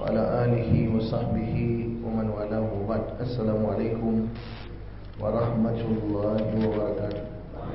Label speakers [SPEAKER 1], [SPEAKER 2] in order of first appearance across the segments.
[SPEAKER 1] وعلى آله وصحبه ومن والاه وبعد السلام عليكم ورحمة الله وبركاته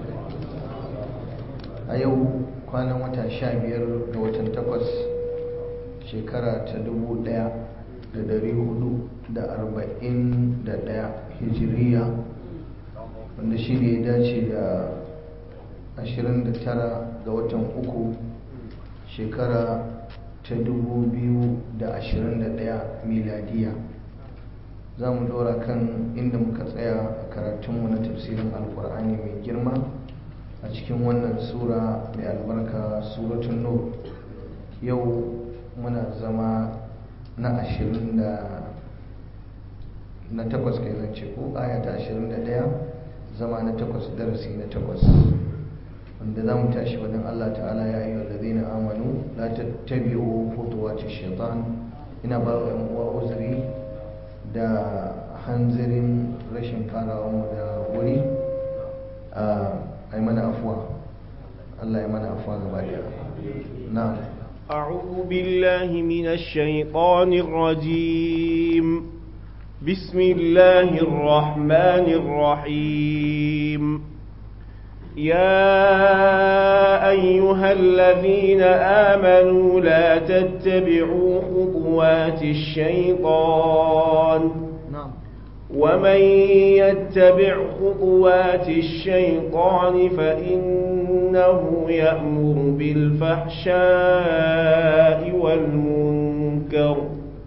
[SPEAKER 1] a yau kwanan wata sha biyar ga watan takwas shekara ta dubu daya da dari hudu da arba'in da daya hijiriya wanda shi ne ya dace da ashirin da tara ga watan uku shekara ta dubu biyu da ashirin da daya miladiya za mu dora kan inda muka tsaya a karatunmu na tafsirin alkur'ani mai girma a cikin wannan sura mai albarka suratun nur yau muna zama na ashirin da na takwas kai zance ko aya ta ashirin da daya zama na takwas darasi na takwas wanda za mu tashi wajen allah ta'ala ya yi wallazi na amanu la tattabi'u khutuwati shaitan ina ba wa yan uwa uzuri da hanzarin rashin farawa mu da wuri ai mana afuwa Allah ya mana afuwa gaba daya na'am
[SPEAKER 2] أعوذ بالله من الشيطان الرجيم بسم الله الرحمن الرحيم يا أيها الذين آمنوا لا تتبعوا خطوات الشيطان
[SPEAKER 1] na'am
[SPEAKER 2] ومن يتبع خطوات الشيطان فإنه يأمر بالفحشاء والمنكر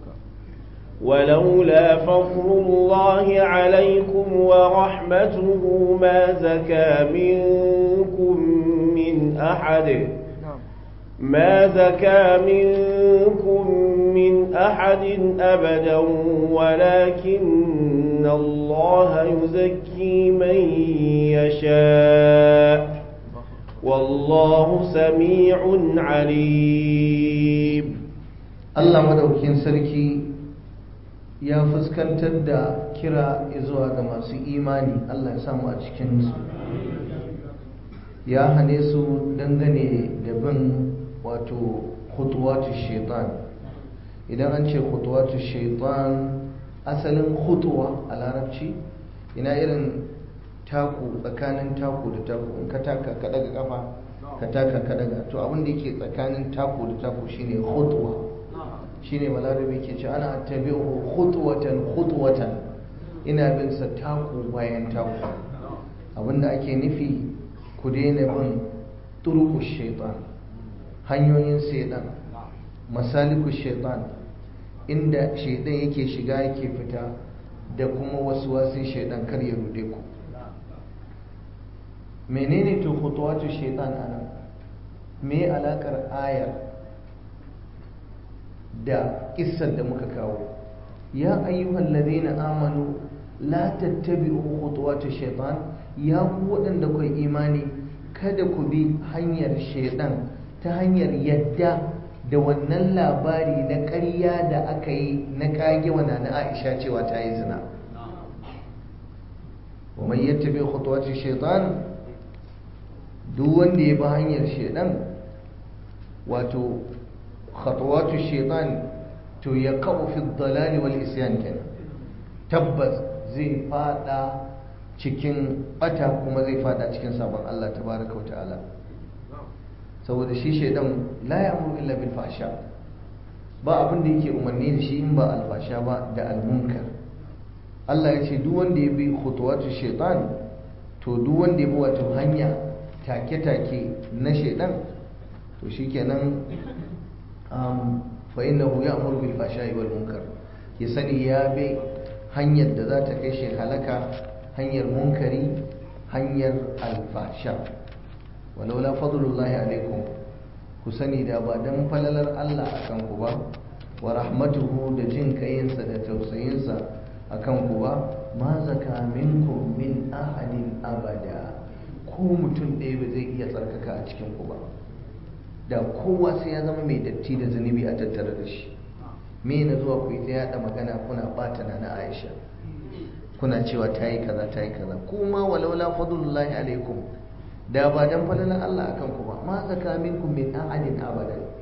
[SPEAKER 2] ولولا فضل الله عليكم ورحمته ما زكى منكم من أحد ما زكى منكم من أحد أبدا ولكن الله يزكي من يشاء والله سميع عليم
[SPEAKER 1] Allah madaukakin sarki ya fuskantar da kira zuwa ga masu imani Allah ya samu a cikin su ya hane su dangane da bin wato khutuwatu shaitan idan an ce khutuwatu shaitan asalin khutuwa a larabci ina irin taku tsakanin taku da taku in ka taka ka daga kafa ka taka ka daga to abin da yake tsakanin taku da taku shine khutwa shine balarabe ke ce ana tabi'u khutwatan khutwatan ina bin sa taku bayan taku abinda ake nufi ku daina bin turuku shaitan hanyoyin shaitan masaliku shaitan inda shaitan yake shiga yake fita da kuma wasu wasu shaitan kar ya rude ku menene to khutuwatu shaitan anan me alakar ayar da kissar da muka kawo ya ayyuhal ladina amanu la tattabi'u khutuwati shaitan ya ku waɗanda kai imani kada ku bi hanyar shaitan ta hanyar yadda da wannan labari na ƙarya da aka yi na kage wana na Aisha cewa ta yi zina wa man yattabi khutuwati shaitan duk wanda ya bi hanyar shaitan wato khutuwatu shaitan to ya kawo fi dalali wal isyan kenan tabbas zai fada cikin bata kuma zai fada cikin sabon Allah tabaraka wa ta'ala saboda shi shaidan la ya'muru illa bil fahsha ba abin da yake umarni da shi in ba alfasha ba da almunkar Allah ya ce duk wanda ya bi khutuwatu shaitan to duk wanda ya bi wato hanya take-take na shaidan to shikenan um, fa innahu ya'muru bil fahsha'i wal munkar ya sani ya bi hanyar da za ta kai shi halaka hanyar munkari hanyar alfasha walaula fadlullahi alaikum ku sani da ba dan falalar Allah akan ku ba wa rahmatuhu da jin kayinsa da tausayinsa akan ku ba ma zaka minkum min ahadin abada ko mutum ɗaya ba zai iya tsarkaka a cikin ku ba da kowa sai ya zama mai datti da zunubi a tattare da shi me na zuwa ku yi ta yada magana kuna bata na Aisha kuna cewa ta yi kaza ta yi kaza kuma walaula fadlullahi alaikum da ba dan falalan Allah akan ku ba ma zaka minkum min ahadin abada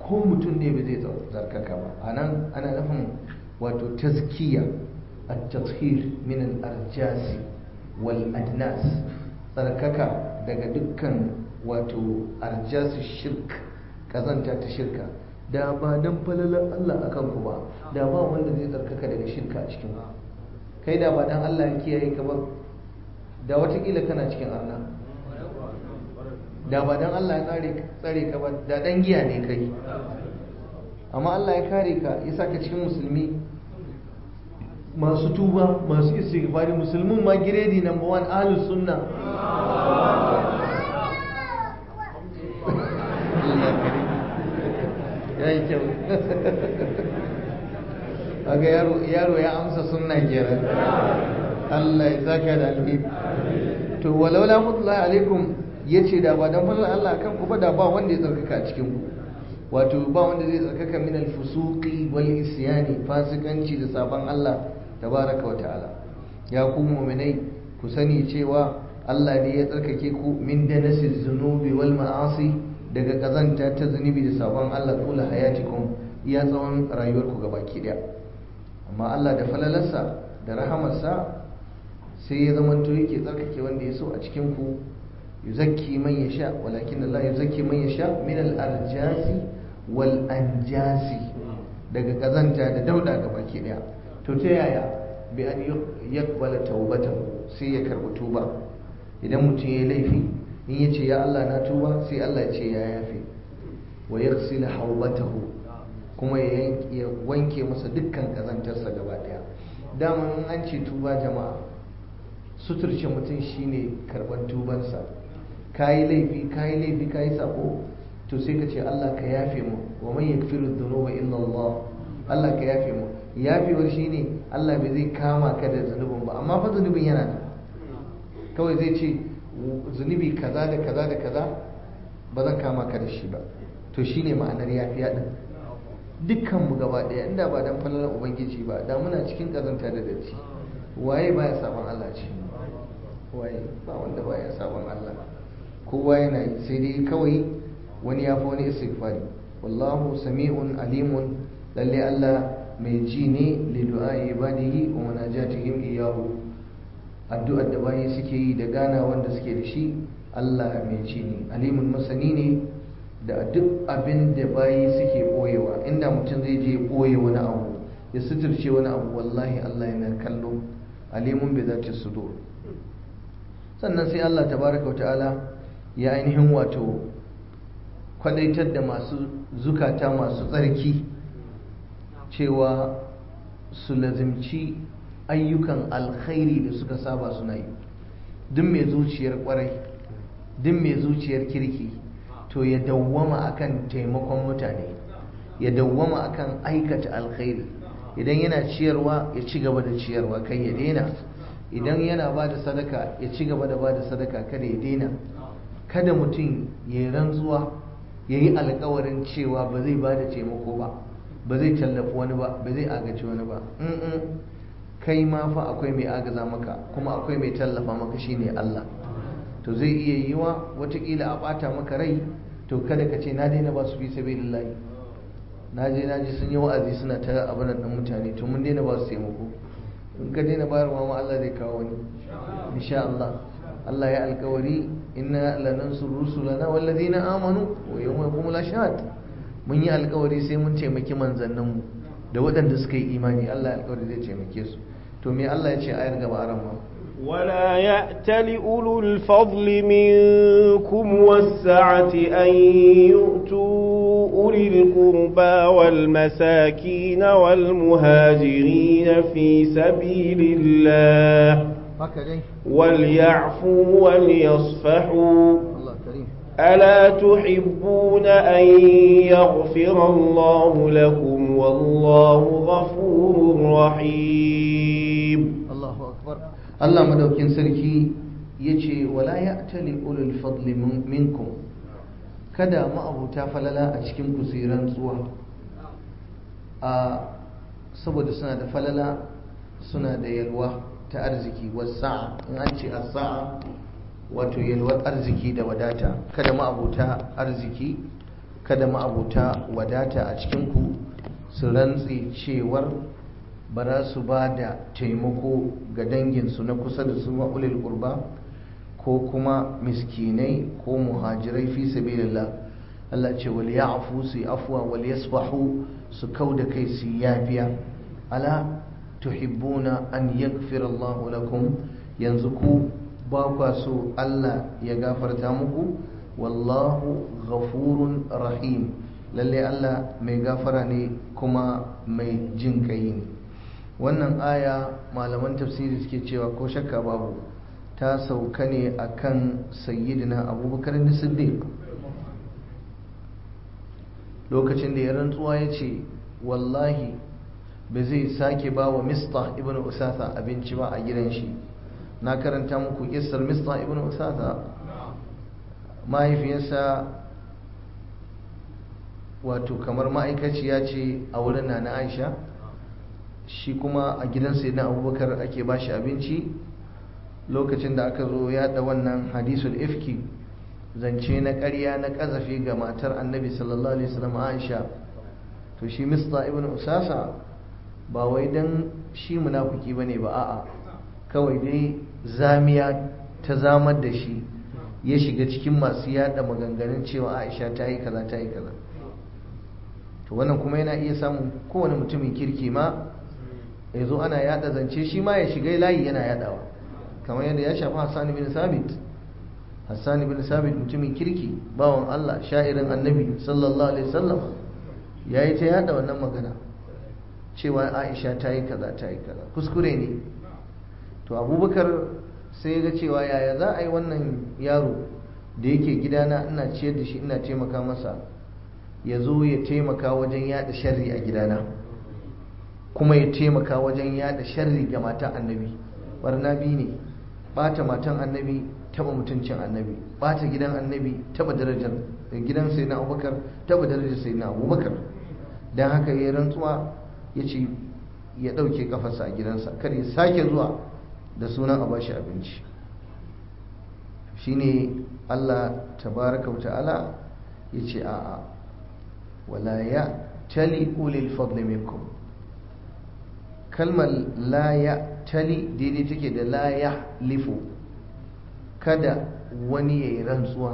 [SPEAKER 1] ko mutum ne ba zai tsarkaka ba a nan ana nufin wato tazkiya a tathir min al-arjasi wal adnas tsarkaka daga dukkan wato arjasi shirk kazanta ta shirka da ba dan falalar Allah akan ku ba da ba wanda zai tsarkaka daga shirka a cikin ku kai da ba dan Allah ya kiyaye ka ba da watakila kana cikin arna da ba dan Allah ya tsare tsare ka ba da dan giya ne kai amma Allah ya kare ka ya saka cikin musulmi masu tuba masu istighfari musulmin ma giredi number one ahlus sunna ya yi kyau aga yaro ya amsa sunna kenan Allah ya saka da alheri to walaula fadla alaikum yace da ba dan fadlan Allah kan ku ba da ba wanda ya tsarkaka a cikin ku wato ba wanda zai tsarkaka min al-fusuqi wal isyani fasikanci da sabon Allah tabaraka wa ta'ala ya ku mu'minai ku sani cewa Allah ne ya tsarkake ku min danasiz zunubi wal ma'asi daga kazanta ta zunubi da sabon Allah kula hayatikum iya tsawon rayuwarku gabaki daya amma Allah da falalarsa da rahamarsa sai ya zamanto yake tsarkake wanda ya so a cikin ku yuzakki man yasha walakin Allah yuzakki man yasha min al-arjasi wal anjasi daga kazanta da dauda gabaki daya to ta yaya bi an yaqbala tawbatahu sai ya karbi tuba idan mutum ya laifi in ya ce ya Allah na tuba sai Allah ya ce ya yafe wa yaghsil hawbatahu kuma ya wanke masa dukkan kazantarsa gaba daya dama in an ce tuba jama'a suturce mutum shine karban tubansa kayi laifi kayi laifi kayi sako to sai ka ce Allah ka yafe mu wa man yaghfiru dhunuba illa Allah Allah ka yafe mu yafewar shine Allah bai zai kama ka da zunubin ba amma fa zunubin yana nan kawai zai ce zunubi kaza da kaza da kaza ba zan kama ka da shi ba to shine ma'anar yafiya din dukkan mu gaba daya inda ba dan falalar ubangiji ba da muna cikin kazanta da datti waye baya sabon Allah ce waye ba wanda baya sabon Allah kowa yana yi sai dai kawai wani ya fi wani istighfari wallahu sami'un alimun lalle Allah mai ji ne li du'a ibadihi wa munajatihim iyyahu addu'ar da bayi suke yi da gana wanda suke da shi Allah mai ji ne alimun masani ne da duk abin da bayi suke boyewa inda mutum zai je boye wani abu ya suturce wani abu wallahi Allah yana kallo alimun bi zati sudur sannan sai Allah tabaraka wa ta'ala ya ainihin wato kwadaitar da masu zukata masu tsarki cewa su lazimci ayyukan alkhairi da suka saba suna yi duk mai zuciyar kwarai duk mai zuciyar kirki to ya dawwama akan taimakon mutane ya dawwama akan aikata alkhairi idan yana ciyarwa ya ci gaba da ciyarwa kai ya daina idan yana ba da sadaka ya ci gaba da ba da sadaka kada ya daina kada mutum ya yi rantsuwa ya yi alkawarin cewa ba zai ba da taimako ba ba zai tallafi wani ba ba zai agaci wani ba kai ma fa akwai mai agaza maka kuma akwai mai tallafa maka shine Allah to zai iya yiwa watakila a bata maka rai to kada ka ce na daina ba su fi sabilillahi na je na ji sun yi wa'azi suna ta abin nan mutane to mun daina ba su taimako in ka daina bayarwa ma Allah zai kawo wani insha Allah Allah ya alkawari inna lanansur rusulana wallazina amanu wa yawma yaqumul ashhad mun yi alkawari sai mun taimaki manzanninmu da waɗanda suka yi imani Allah ya alkawari zai taimake su to me Allah ya ce ayar gaba a ran
[SPEAKER 2] ولا يأتل أولو الفضل منكم والسعة أن يؤتوا أولي القربى والمساكين والمهاجرين في سبيل الله وليعفوا وليصفحوا ألا تحبون أن يغفر الله لكم والله غفور رحيم
[SPEAKER 1] الله أكبر الله مدوكين سركي يجي ولا يأتلي أولي الفضل منكم kada ma'abuta falala a cikin kusiran tsuwa a saboda suna da falala suna da yalwa ta arziki wasa'a in an ce sa'a wato yalwar arziki da wadata kada ma'abuta arziki kada ma'abuta wadata a cikinku su rantse cewar ba za su ba da taimako ga danginsu na kusa da su ma'ulil ƙurba ko kuma miskinai ko muhajirai fi sabilillah Allah ce wal ya'fu su afwa wal yasfahu su kauda kai su yafiya ala tuhibbuna an yaghfira Allahu lakum yanzu ku ba kwa so Allah ya gafarta muku wallahu ghafurun rahim lalle Allah mai gafara ne kuma mai jin kai ne wannan aya malaman tafsiri suke cewa ko shakka babu ta sauka ne akan sayyidina abubakar da siddiq lokacin da ya rantsuwa ya ce wallahi ba zai sake ba wa mista ibn usasa abinci ba a gidan shi na karanta muku kisar mista ibn usasa mahaifiyarsa wato kamar ma'aikaciya ce a wurin na na aisha shi kuma a gidansa na abubakar ake ba shi abinci lokacin da aka zo yada wannan hadisul ifki zance na ƙarya na ƙazafi ga matar annabi sallallahu alaihi wasallam aisha to shi mista ibn usasa ba wai dan shi munafiki bane ba a'a kawai dai zamiya ta zamar da shi ya shiga cikin masu yada maganganun cewa aisha ta yi kaza ta yi kaza to wannan kuma yana iya samun kowane mutumin kirki ma ya zo ana yada zance shi ma ya shiga layi yana yadawa kamar yadda ya shafi hassan bin sabit hassan bin sabit mutumin kirki bawan allah sha'irin annabi sallallahu alaihi wasallam ya yi ta yada wannan magana cewa aisha ta yi kaza ta yi kaza kuskure ne to abubakar sai ga cewa yaya za a yi wannan yaro da yake gidana ina ciyar da shi ina taimaka masa ya zo ya taimaka wajen yada sharri a gidana kuma ya taimaka wajen yada sharri ga matan annabi barna biyu ne bata matan annabi taba mutuncin annabi bata gidan annabi taba darajar gidan sai na abubakar taba darajar sai na abubakar don haka ya rantsuwa ya ce ya ɗauke kafarsa a gidansa kar ya sake zuwa da sunan a bashi abinci shine allah tabaraka wa ta'ala ya ce a'a wala ya tali ulil fadli minkum kalmar la ya tali daidai take da la ya lifu kada wani ya yi rantsuwa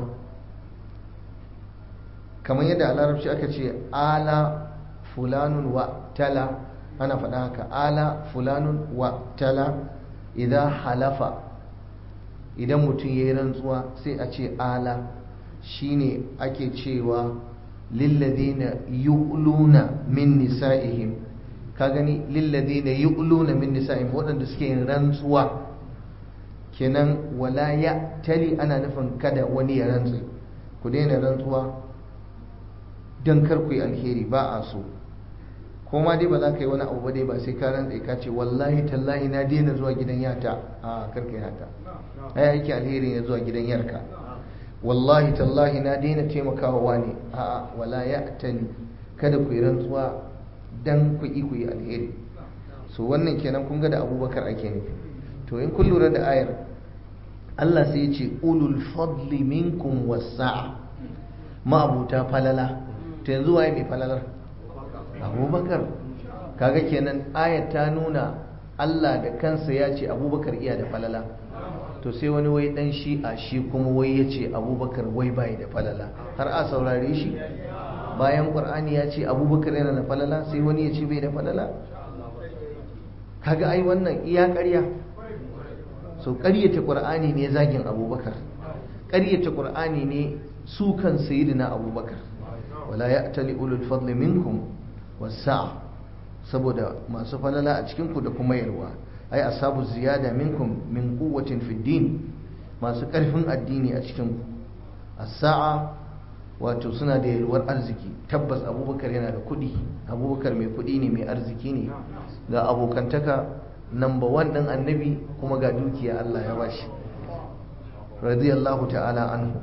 [SPEAKER 1] kamar yadda a larabci aka ce ala fulanun wa tala ana faɗa haka ala fulanun wa tala idan halafa idan mutum ya yi rantsuwa sai a ce ala shine ake cewa lilladina yu'luna min nisa'ihim ka gani lilladina yu'luna min nisa'ihim waɗanda suke yin rantsuwa kenan wala ya tali ana nufin kada wani ya rantsu ku daina rantsuwa don kar ku yi alheri ba a so ko ma dai ba za ka yi wani abu ba dai ba sai ka rantsa ka ce wallahi tallahi na daina zuwa gidan yata a karka yi haka ai aiki alheri ne zuwa gidan yarka wallahi tallahi na daina taimakawa wani a wala ya tali kada ku yi rantsuwa dan ku yi ku yi alheri so wannan kenan kun ga da abubakar ake nufi to in kun lura da ayar Allah sai ya ce ulul fadli minkum wasa'a ma'abuta falala to yanzu waye mai falalar abubakar kaga kenan ayar ta nuna Allah da kansa ya ce abubakar iya da falala to sai wani wai dan shi a shi kuma wai ya ce abubakar wai bai da falala har a saurare shi bayan ƙwar'ani ya ce abubakar yana da falala sai wani ya ce bai da falala kaga ai wannan iya ƙarya so ƙaryata ƙwar'ani ne zagin abubakar ƙaryata ƙwar'ani ne su kan sayidina abubakar wala ya tali ulul fadli minkum wasa'a saboda masu falala a cikinku da kuma yalwa ai asabu ziyada minkum min quwwatin fid din masu karfin addini a cikin as-sa'a wato suna da yalwar arziki tabbas abubakar yana da kuɗi abubakar mai kuɗi ne mai arziki ne ga abokantaka number one ɗin annabi kuma ga dukiya Allah ya bashi radiyallahu ta'ala anhu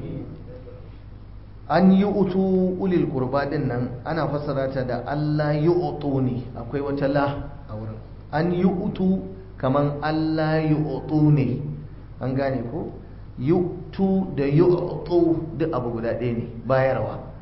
[SPEAKER 1] an yi utu ulil qurba din nan ana fassara ta da Allah yi utu ne akwai wata la a wurin an yi utu kaman Allah yi utu ne an gane ko yutu da yutu duk abu guda ɗaya ne bayarwa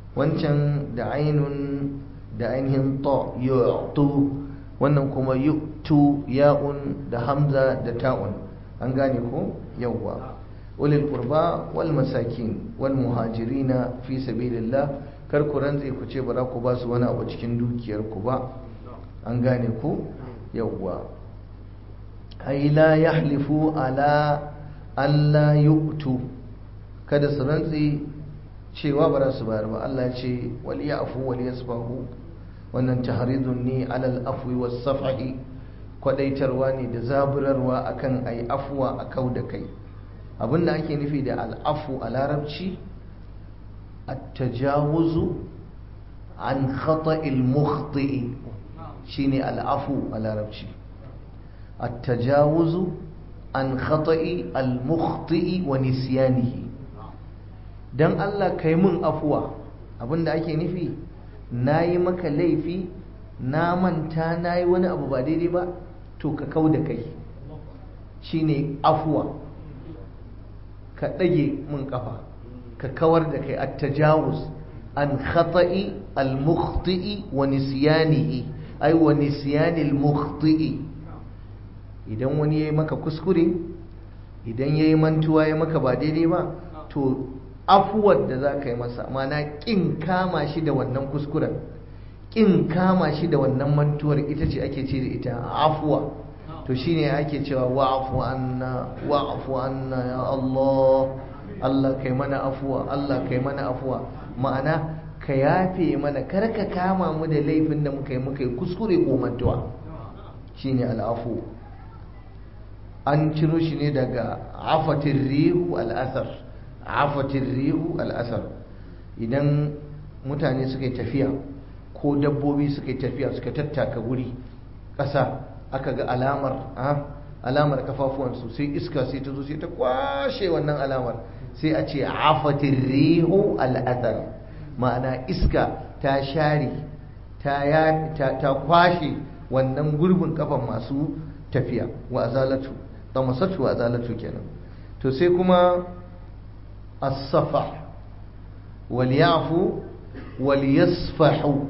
[SPEAKER 1] wancan da ainun da ainihin ta yu'tu wannan kuma yu'tu ya'un da hamza da ta'un an gane ko yawwa ulil qurba wal masakin wal muhajirina fi sabilillah kar ku rantse ku ce ba za ku ba su wani abu cikin dukiyar ku ba an gane ku yawwa ai la yahlifu ala alla yu'tu kada su rantse cewa ba za su bayar ba Allah ya ce wal ya'fu wal yasfahu wannan tahridun ne alal afwi was safhi kwadaitarwa ne da zaburarwa akan ai afwa a kau da kai abinda ake nufi da al'afu a larabci at-tajawuzu an khata'il mukhti'i shine al'afu a larabci at-tajawuzu an khata'i al-mukhti'i wa nisyanihi dan Allah kai mun afuwa abinda ake nufi nayi maka laifi na manta nayi wani abu ba daidai ba to ka kau da kai shine afuwa ka ɗage mun kafa ka kawar da kai at-tajawuz an khata'i al-mukhti'i wa nisyanihi ay wa nisyani al-mukhti'i idan wani yayi maka kuskure idan yayi mantuwa ya maka ba daidai ba to afuwar da za ka yi masa mana ƙin kama shi da wannan kuskuren ƙin kama shi da wannan mantuwar ita ce ake ce da ita afuwa to shine ake cewa wa'afu anna wa'afu anna ya Allah Allah kai mana afuwa Allah kai mana afuwa ma'ana ka yafe mana kar ka kama mu da laifin da muka yi muka yi kuskure ko mantuwa shine al'afu an ciro shi ne daga afatin rihu al'asar afatin rihu al'asar idan mutane suka yi tafiya ko dabbobi suka yi tafiya suka tattaka guri ƙasa aka ga alamar alamar kafafuwansu sai iska sai ta zo sai ta kwashe wannan alamar sai a ce afatin rihu al'asar ma'ana iska ta share ta kwashe wannan gurbin kafan masu tafiya wa azalatu tamasatu wa azalatu kenan to sai kuma as-safa wal yafu wal yasfahu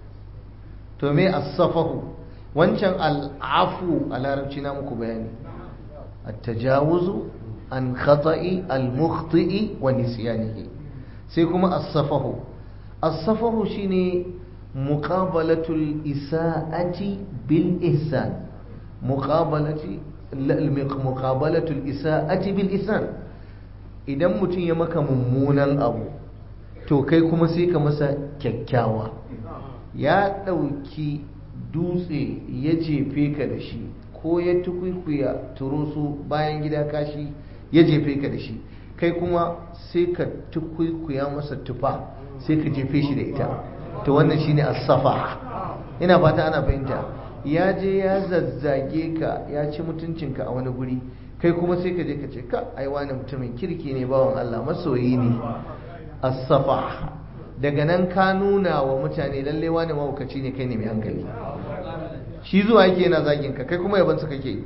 [SPEAKER 1] to me as-safahu wancan al-afu a larabci na muku bayani at-tajawuzu an khata'i al-mukhti'i wa nisyanihi sai kuma as-safahu as-safahu shine muqabalatul isa'ati bil ihsan muqabalati muqabalatul isa'ati bil ihsan idan mutum ya maka mummunan abu to kai kuma sai ka masa kyakkyawa ya ɗauki dutse ya jefe ka da shi ko ya tukwikuya turusu bayan gida kashi ya jefe ka da shi kai kuma sai ka tukwikuya masa tufa sai ka jefe shi da ita to wannan shine as-safa ina fata ana fahimta ya je ya zazzage ka ya ci mutuncinka a wani guri kai kuma sai ka je ka ce ka ai wani mutumin kirki ne bawan Allah masoyi ne as-safa daga nan ka nuna wa mutane lalle wani mahaukaci ne kai ne mai hankali shi zuwa yake yana zagin ka kai kuma yabansa kake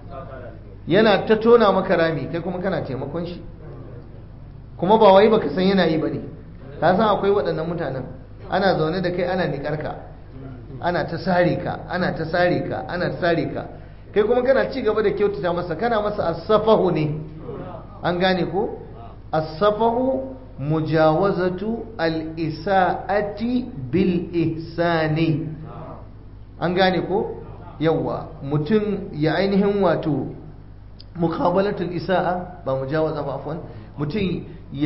[SPEAKER 1] yana ta tona maka rami kai kuma kana taimakon shi kuma ba wai baka san yana yi bane ka san akwai waɗannan mutanen ana zaune da kai ana niƙar ka ana ta sare ka ana ta sare ka ana ta sare ka kai kuma kana ci gaba da kyautata masa kana masa asafahu ne an gane ko asafahu mujawazatu al-isa'ati bil ihsani an gane ko yawa mutum ya ainihin wato muqabalatul isa'a ba mujawaza ba afwan mutum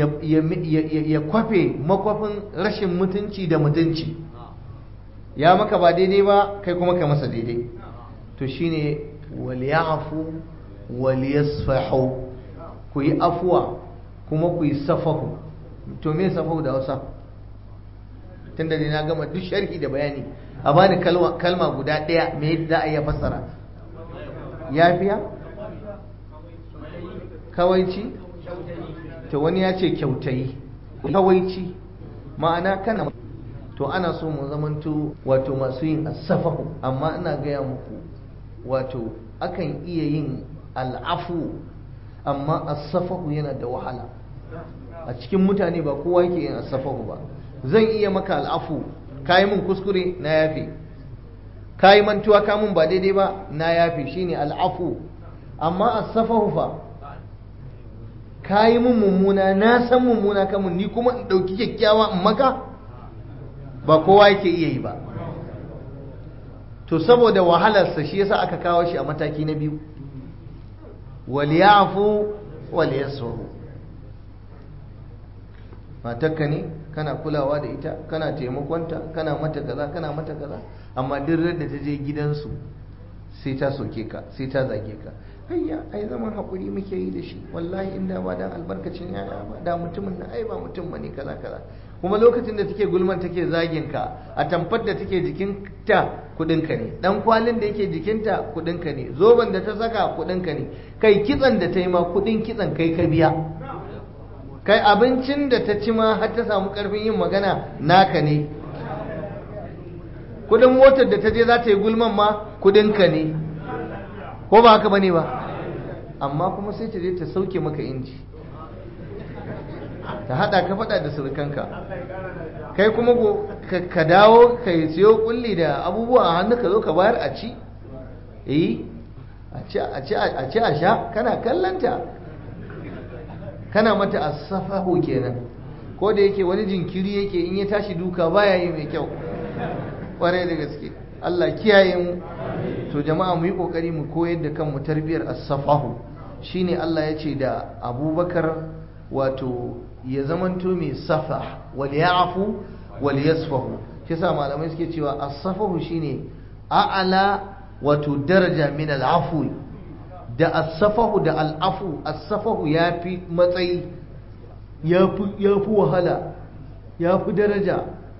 [SPEAKER 1] ya kwafe makwafin rashin mutunci da mutunci ya maka ba daidai ba kai kuma ka masa daidai to shine wal ya'fu wal yasfahu ku yi afuwa kuma ku yi safahu to me safahu da Hausa tunda dai na gama duk sharhi da bayani a bani kalma guda ɗaya me za a iya fassara yafiya kawaici to wani ya ce kyautayi kawaici ma'ana kana to ana so mu zamanto wato masu yin asafahu amma ina gaya muku wato akan iya yin al'afu amma asafahu yana da wahala a cikin mutane ba kowa yake yin asafahu ba zan iya maka al'afu kayi mun kuskure na yafe kayi mantuwa ka mun ba daidai ba na yafe shine al'afu amma as-safahu fa kayi mun mummuna na san mummuna kamun ni kuma in dauki kyakkyawa in maka ba kowa yake iya yi ba to saboda wahalarsa shi yasa aka kawo shi a mataki na biyu waliyafu waliyasfahu matarka ne kana kulawa da ita kana taimakonta kana mata kaza kana mata kaza amma duk da ta je gidansu sai ta soke ka sai ta zage ka hayya ai zaman hakuri muke yi da shi wallahi inda ba dan albarkacin yaya ba da mutumin nan ai ba mutum bane kaza kaza kuma lokacin da take gulman take zagin ka a tamfar da take jikinta kudinka ne dan kwalin da yake jikinta kudinka ne zoben da ta saka kudinka ne kai kitsan da ta yi ma kudin kitsan kai ka biya kai abincin da ta ci ma har ta samu karfin yin magana naka ne kudin motar da ta je za ta yi gulman ma kudinka ne ko ba haka bane ba amma kuma sai ta je ta sauke maka inji ta hada ka fada da surukanka kai kuma ka dawo ka siyo kulli da abubuwa a hannu ka zo ka bayar a ci eh a ci a sha kana kallanta kana mata asafahu kenan ko da yake wani jinkiri yake in ya tashi duka baya yi mai kyau kwarai da gaske Allah kiyaye mu to jama'a mu yi kokari mu koyar da kanmu tarbiyar as-safahu shine Allah ya ce da Abubakar wato ya zamanto mai safa wal ya'fu wal yasfahu shi yasa malamai suke cewa as-safahu shine a'ala wato daraja min al-afwi da as-safahu da al-afu as-safahu yafi matsayi yafi yafi wahala yafi daraja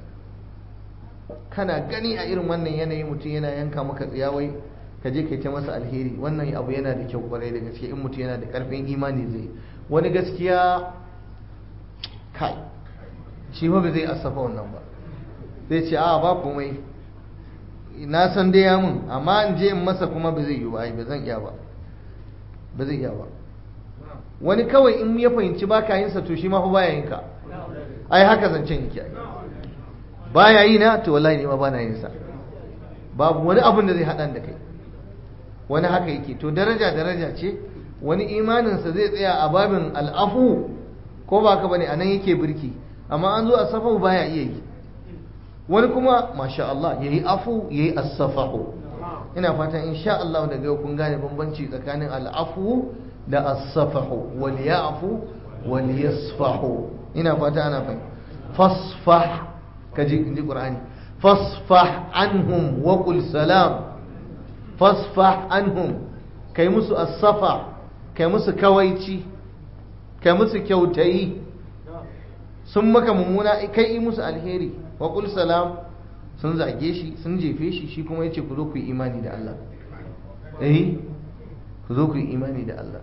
[SPEAKER 1] kana gani a irin wannan yanayi mutum yana yanka maka tsiyawai ka je kai ta masa alheri wannan abu yana da kyau kwarai da gaske in mutum yana da karfin imani zai wani gaskiya kai shi ba zai asafa wannan ba zai ce a ba komai na san dai ya mun amma in je in masa kuma ba zai yi ba ba zan iya ba ba zai iya ba wani kawai in ya fahimci ba ka yin sa to shi ma fa baya yin ka ai haka zancen yake ai baya yi na to wallahi ne ma bana yin sa babu wani abin da zai haɗa da kai wani haka yake to daraja daraja ce wani imaninsa zai tsaya a babin al'afu ko ba ka bane anan yake birki amma an zo a safahu baya iya yi wani kuma masha Allah yayi afu yayi as-safahu ina fatan insha Allah daga yau kun gane bambanci tsakanin al'afu da as-safahu wal ya'fu wal yasfahu ina fata ana fahimta fasfah kaji inji qur'ani fasfah anhum wa qul salam fasfah anhum kai musu as-safa kai musu kawaici kai musu kyautayi sun maka mummuna kai yi musu alheri wa qul salam sun zage shi sun jefe shi shi kuma yace ku zo ku yi imani da Allah eh ku zo ku yi imani da Allah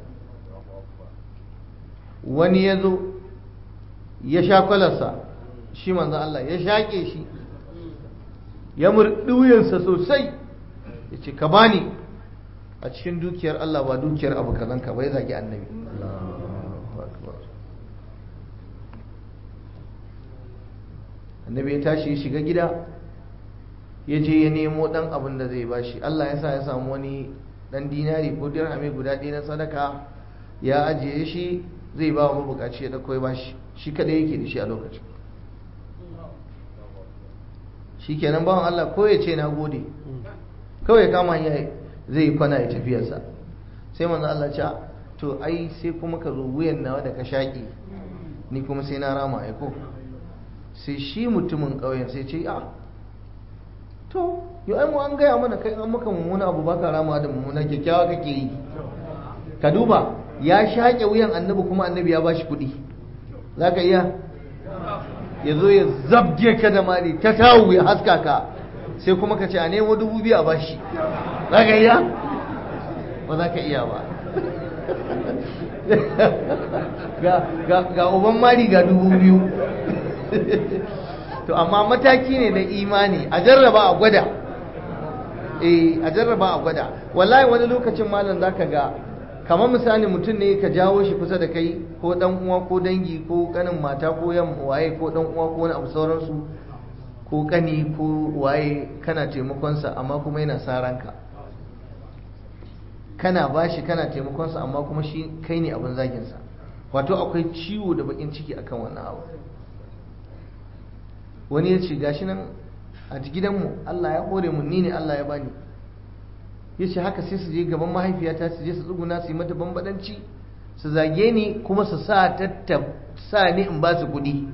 [SPEAKER 1] wani ya zo ya sha kwalarsa shi manzan Allah ya shaƙe shi ya murɗi wuyansa sosai ya ce ka bani a cikin dukiyar Allah ba dukiyar abu kazan ka bai zagi annabi annabi ya tashi ya shiga gida ya je ya nemo ɗan abin da zai bashi Allah ya sa ya samu wani ɗan dinari ko dirhami guda ɗaya na sadaka ya ajiye shi zai ba wa mabukaci ya ɗauko ya bashi shi kadai yake da shi a lokacin shi kenan bawan Allah ko ya ce na gode kawai kama ya zai kwana ya tafiyarsa sai manzo Allah ce to ai sai kuma ka zo wuyan nawa da ka shaƙi ni kuma sai na rama ai ko sai shi mutumin ƙauyen sai ce a to yau ai mu an gaya mana kai an maka mummuna abu baka rama da mummuna kyakkyawa kake yi ka duba ya shaƙe wuyan annabi kuma annabi ya bashi kuɗi za ka iya ya zo ya zabge ka da mari ta tawu ya haska ka sai kuma ka ce a nemo dubu biyu a bashi za ka iya ba za ka iya ba ga uban mari ga dubu biyu to amma mataki ne na imani a jarraba a gwada eh a jarraba a gwada wallahi wani lokacin malam za ka ga kamar misali mutum ne ka jawo shi kusa da kai ko dan uwa ko dangi ko kanin mata ko yan waye ko dan uwa ko wani abu sauransu ko kani ko waye kana taimakonsa amma kuma yana sa ranka kana bashi kana taimakonsa amma kuma shi kai ne abin zaginsa wato akwai ciwo da bakin ciki akan wannan abu wani ya ce gashi nan a gidanmu Allah ya hore mu ni ne Allah ya bani ya ce haka sai su je gaban mahaifiyata su je su tsuguna su yi mata bambadanci su zage ni kuma su sa sa ni in ba su kuɗi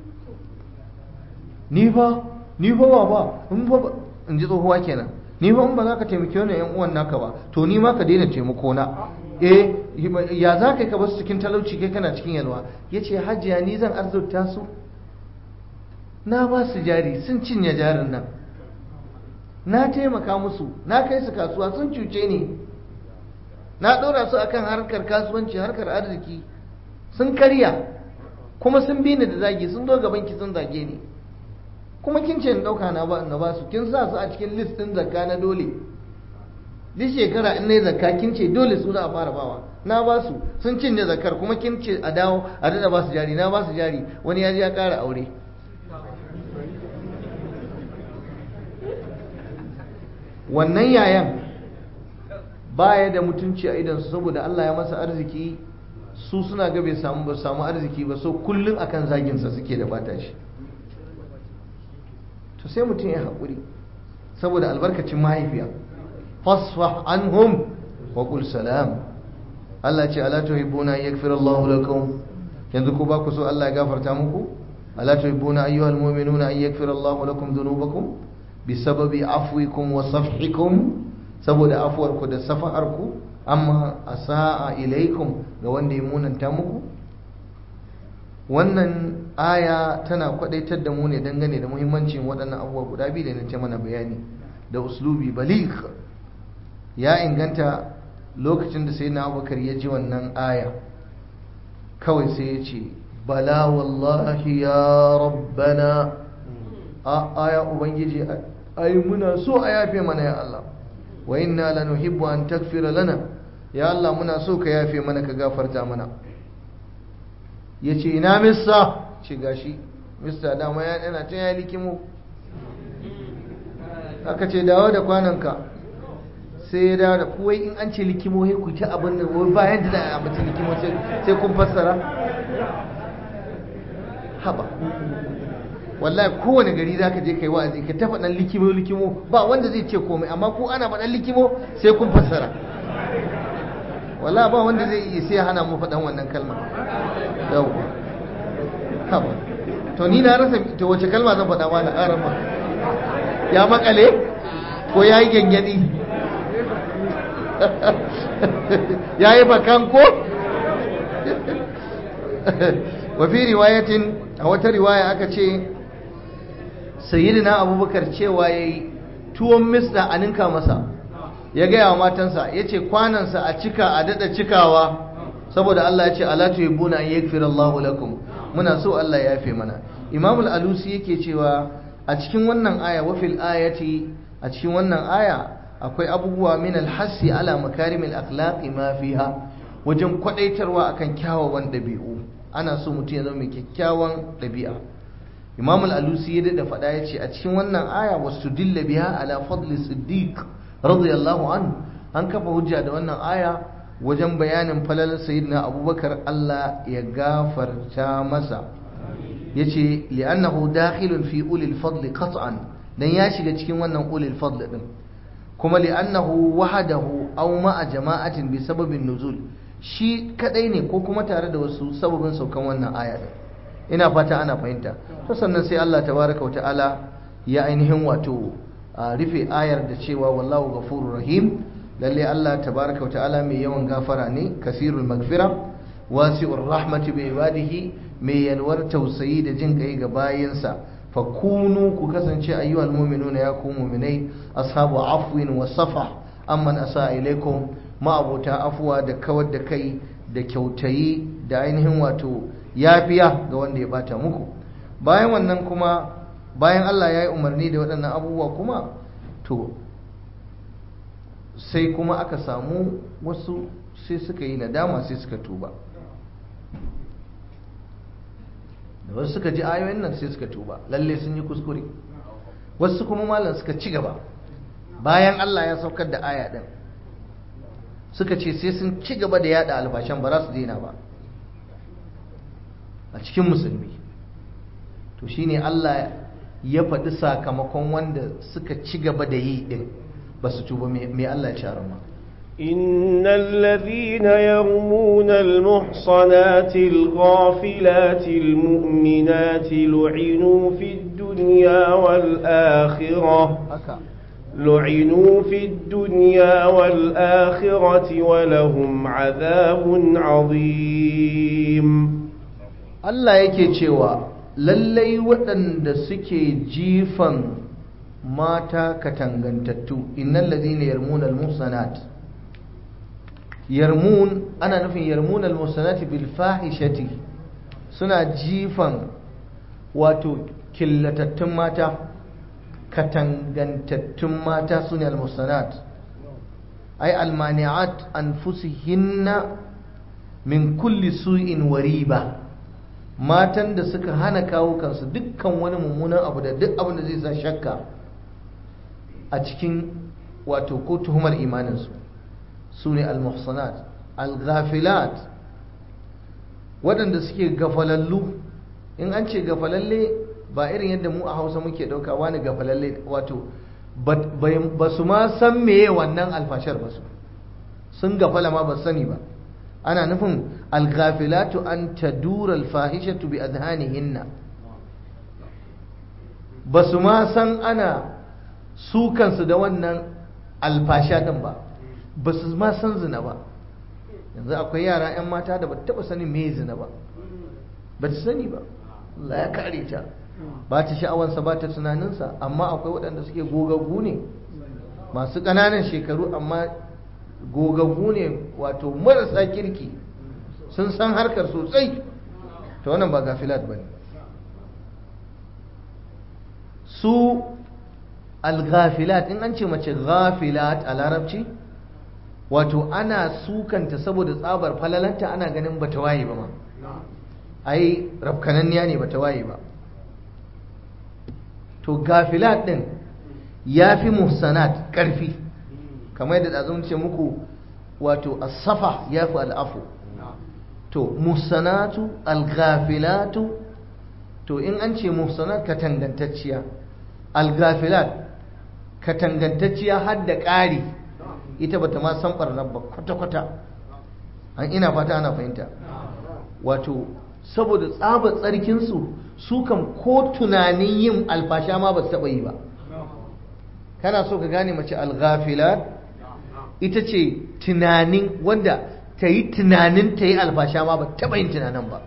[SPEAKER 1] ni fa ni fa ba ba in fa in ji tsohuwa kenan ni fa in ba za ka taimake wani yan uwan naka ba to ni ma ka daina taimako na eh ya za ka ka basu cikin talauci kai kana cikin yalwa ya ce hajiya ni zan arzurta su na ba su jari sun cinye jarin nan na taimaka musu na kai su kasuwa sun cuce ni na ɗora su akan harkar kasuwanci harkar arziki sun karya kuma sun bi ni da zagi sun zo gaban ki sun zage ni kuma kin ce ɗauka na ba na ba su kin sa su a cikin list ɗin zakka na dole duk shekara in nayi zakka kin ce dole su za a fara bawa na ba su sun cinye zakkar kuma kin ce a dawo a dada ba su jari na ba su jari wani ya je ya ƙara aure wannan yayan baya da mutunci a idansu saboda Allah ya masa arziki su suna ga bai samu ba samu arziki ba so kullum akan zaginsa suke da bata shi to sai mutum ya haƙuri saboda albarkacin mahaifiya fasfah anhum wa qul salam Allah ce ala tuhibbuna yaghfir Allahu lakum yanzu ko ba ku so Allah ya gafarta muku ala tuhibbuna ayyuhal mu'minuna an yaghfir Allahu lakum dhunubakum bisababi afwikum wa safhikum saboda afuwarku da safaharku amma asa'a ilaikum ga wanda ya munanta muku wannan aya tana kwadaitar da mu ne dangane da muhimmancin waɗannan abubuwa guda biyu da na ce mana bayani da uslubi balik ya inganta lokacin da sai na abubakar ya ji wannan aya kawai sai ya ce bala wallahi ya rabbana a aya ubangiji ai muna so a yafe mana ya Allah wa inna lanuhibbu an takfira lana ya Allah muna so ka yafe mana ka gafarta mana yace ina missa ce gashi missa dama ya yana can ya likimo aka ce dawo da kwananka sai ya dawo da kuwai in an ce likimo sai ku ta abin da wai bayan da a mutum likimo sai kun fassara haba wallahi kowane gari zaka je kai wa'azi ka ta faɗan likimo likimo ba wanda zai ce komai amma ko ana faɗan likimo sai kun fassara wallahi ba wanda zai iya sai hana mu faɗan wannan kalma yawwa haba to ni na rasa to wace kalma zan faɗa ma na arama ya makale ko ya yi gyangyadi ya yi bakan ko wa fi riwayatin a wata riwaya aka ce sayyidina abubakar cewa ya yi tuwon misda a ninka masa ya gaya wa matansa ya ce kwanansa a cika a daɗa cikawa saboda Allah ya ce alatu yabuna an yakfir Allahu lakum muna so Allah ya yafe mana imamul alusi yake cewa a cikin wannan aya wa fil ayati a cikin wannan aya akwai abubuwa min alhassi ala makarimil akhlaqi ma fiha wajen kwadaitarwa akan kyawawan dabi'u ana so mutum ya zama mai kyakkyawan dabi'a imam al-alusi ya da faɗa ya ce a cikin wannan aya wasu dilla biya ala fadli siddiq radiyallahu an an kafa hujja da wannan aya wajen bayanin falalar sayyidina abubakar Allah ya gafarta masa yace li'annahu dakhilun fi ulil fadli qat'an dan ya shiga cikin wannan ulil fadli din kuma li'annahu wahadahu aw ma'a jama'atin bi sababin nuzul shi kadai ne ko kuma tare da wasu sababin saukan wannan aya ina fata ana fahimta to sannan sai Allah tabaraka wata'ala ya ainihin wato rufe ayar da cewa wallahu ghafurur rahim lalle Allah tabaraka wata'ala mai yawan gafara ne kasirul magfira wasi'ur rahmati bi ibadihi mai yalwar tausayi da jin kai ga bayinsa fakunu ku kasance ayyuhal mu'minuna ya ku mu'minai ashabu afwin wa safa amman asa ilaikum ma'abota afuwa da kawar da kai da kyautayi da ainihin wato yafiya ga wanda ya bata muku bayan wannan kuma bayan Allah ya yi umarni da waɗannan abubuwa kuma to sai kuma aka samu wasu sai suka yi nadama sai suka tuba da wasu suka ji ayoyin nan sai suka tuba lalle sun yi kuskure wasu kuma malam suka ci gaba bayan Allah ya saukar da aya din suka ce sai sun ci gaba da yada alfashan ba za su daina ba a cikin musulmi to shine Allah ya faɗi sakamakon wanda suka ci gaba da yi din ba su tuba mai Allah ya ci ma
[SPEAKER 2] إن الذين يرمون المحصنات الغافلات المؤمنات لعنوا في الدنيا والآخرة لعنوا في الدنيا والآخرة ولهم عذاب عظيم
[SPEAKER 1] Allah yake cewa lallai waɗanda suke jifan mata katangantattu innal ladina yarmuna al-muhsanat yarmun ana nufin yarmun al-muhsanati bil fahishati suna jifan wato killatattun mata katangantattun mata sune al-muhsanat ay al-mani'at anfusihinna min kulli su'in wa riba matan da suka hana kawo kansu dukkan wani mummunan abu da duk abin da zai sa shakka a cikin wato ko tuhumar imaninsu su ne al-muhsanat al-ghafilat waɗanda suke gafalallu in an ce gafalalle ba irin yadda mu a hausa muke ɗauka wani gafalalle wato ba su ma san meye wannan alfashar ba su sun gafala ma ba sani ba ana nufin alghafilatu an tadura alfahishatu bi adhanihinna ba su ma san ana su kansu da wannan alfasha din ba ba su ma san zina ba yanzu akwai yara 'yan mata da ba taba sanin me zina ba ba ta sani ba Allah ya kare ta ba ta sha'awansa ba ta tunaninsa amma akwai waɗanda suke gogaggu ne masu ƙananan shekaru amma gogaggu ne wato marasa kirki sun san harkar sosai ta wannan ba gafilat ba ne su algafilat in an ce mace gafilat a larabci wato ana sukanta saboda tsabar falalanta ana ganin bata waye ba ma ai rafkananniya ne bata waye ba to gafilat din ya fi muhsanat ƙarfi kamar yadda ɗazun ce muku wato asafa ya fi al'afu to muhsanatu alghafilatu to in an ce muhsanat katangantacciya alghafilat katangantacciya har da ƙari ita bata ma san ɓarnar ba kwata-kwata an ina fata ana fahimta wato saboda tsabar tsarkinsu su kan ko tunanin yin alfasha ma ba su taɓa yi ba kana so ka gane mace alghafilat ita ce tunanin wanda ta yi tunanin ta yi alfasha ma ba taɓa yin tunanin ba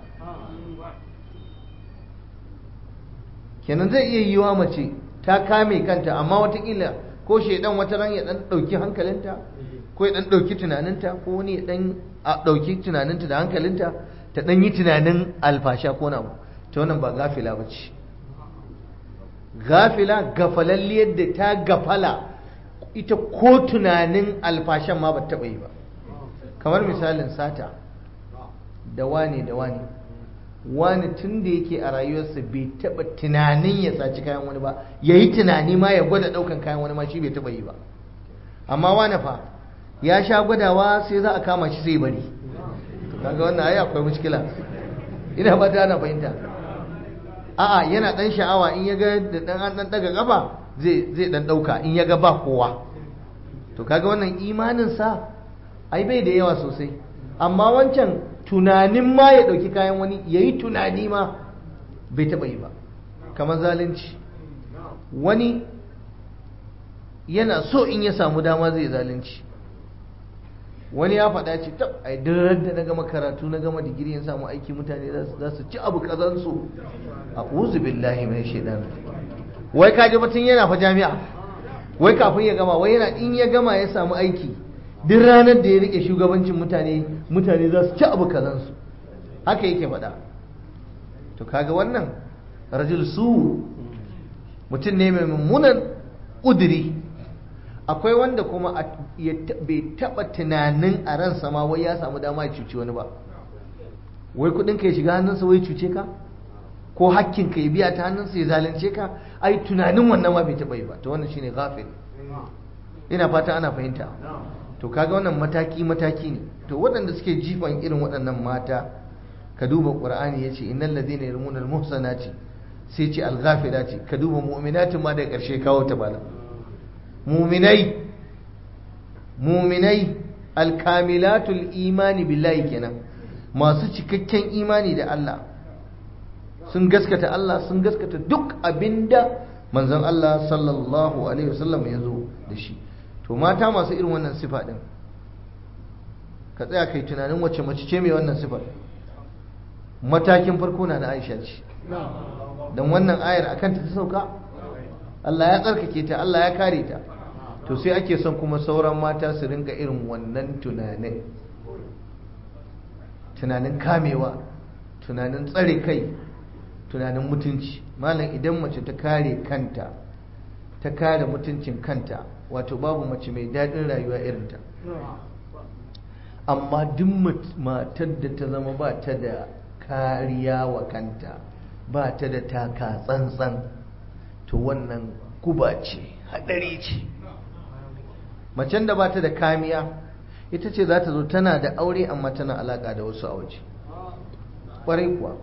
[SPEAKER 1] kenan zai iya yiwa mace ta kame kanta amma watakila ko shaidan wata ran ya dan ɗauki hankalinta ko ya dan ɗauki tunaninta ko wani ya dan ɗauki tunaninta da hankalinta ta dan yi tunanin alfasha ko na abu ta wannan ba gafila ba ce gafila gafalalliyar da ta gafala ita ko tunanin alfashan ma ba taɓa yi ba kamar misalin sata da wane da wane wani tun da yake a rayuwarsa bai taɓa tunanin ya saci kayan wani ba ya yi tunani ma ya gwada ɗaukan kayan wani ma shi bai taɓa yi ba amma wani fa ya sha gwadawa sai za a kama shi sai bari kaga wannan ai akwai mushkila ina ba ta ana fahimta a'a yana dan sha'awa in ya ga da dan an dan daga gaba zai zai dan dauka in ya ga ba kowa to kaga wannan imanin sa ai bai da yawa sosai amma wancan tunanin ma ya dauki kayan wani yayi tunani ma bai taba yi ba kamar zalunci wani yana so in ya samu dama zai zalunci wani ya faɗa ce tab ai duk da na gama karatu na gama digiri in samu aiki mutane za su ci abu kazansu a uzu billahi mai shaidan wai kaji batun yana fa jami'a wai kafin ya gama wai yana in ya gama ya samu aiki duk ranar da ya rike shugabancin mutane mutane za su ci abu kazansu haka yake faɗa to kaga wannan rajul su mutum ne mai mummunan ƙuduri akwai wanda kuma bai taba tunanin a ransa ma wai ya samu dama ya cuci wani ba wai kudin ka ya shiga hannunsa wai cuce ka ko hakkin ka ya biya ta hannunsa ya zalunce ka ai tunanin wannan ma bai taba yi ba to wannan shine ghafil ina fata ana fahimta to kaga wannan mataki mataki ne to waɗanda suke jifan irin waɗannan mata ka duba qur'ani yace innal ladina yarmuna al muhsanati sai ce al ghafilati ka duba mu'minatin ma daga ƙarshe kawo ta bala mu'minai mu'minai al kamilatul imani billahi kenan masu cikakken imani da Allah sun gaskata Allah sun gaskata duk abinda manzon Allah sallallahu alaihi wasallam ya zo da shi to mata masu irin wannan sifa din ka tsaya kai tunanin wacce mace ce mai wannan sifar matakin farko na na Aisha ce dan wannan ayar akan ta sauka Allah ya tsarkake ta Allah ya kare ta to sai ake son kuma sauran mata su rinka irin wannan tunanin tunanin kamewa tunanin tsare kai tunanin mutunci malam idan mace ta kare kanta ta kare mutuncin kanta wato babu mace mai daɗin rayuwa irinta amma duk matar da ta zama ba ta da kariya wa kanta ba ta da taka tsantsan to wannan guba ce haɗari ce macen da ba ta da kamiya ita ce za ta zo tana da aure amma tana alaƙa da wasu a waje ƙwarai kuwa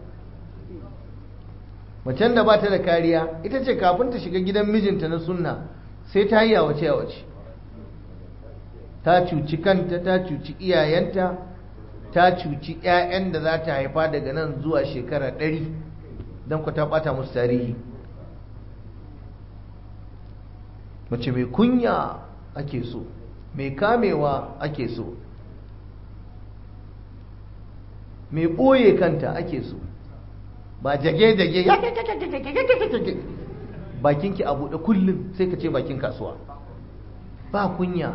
[SPEAKER 1] macen da ba ta da kariya ita ce kafin ta shiga gidan mijinta na sunna sai ta yi yawace yawace ta cuci kanta ta cuci iyayenta ta cuci 'ya'yan da za ta haifa daga nan zuwa shekara ɗari don ku ta ɓata musu tarihi mace mai kunya ake so mai kamewa ake so mai ɓoye kanta ake so ba jage-jage bakinki a buɗe kullum sai ka ce bakin kasuwa ba kunya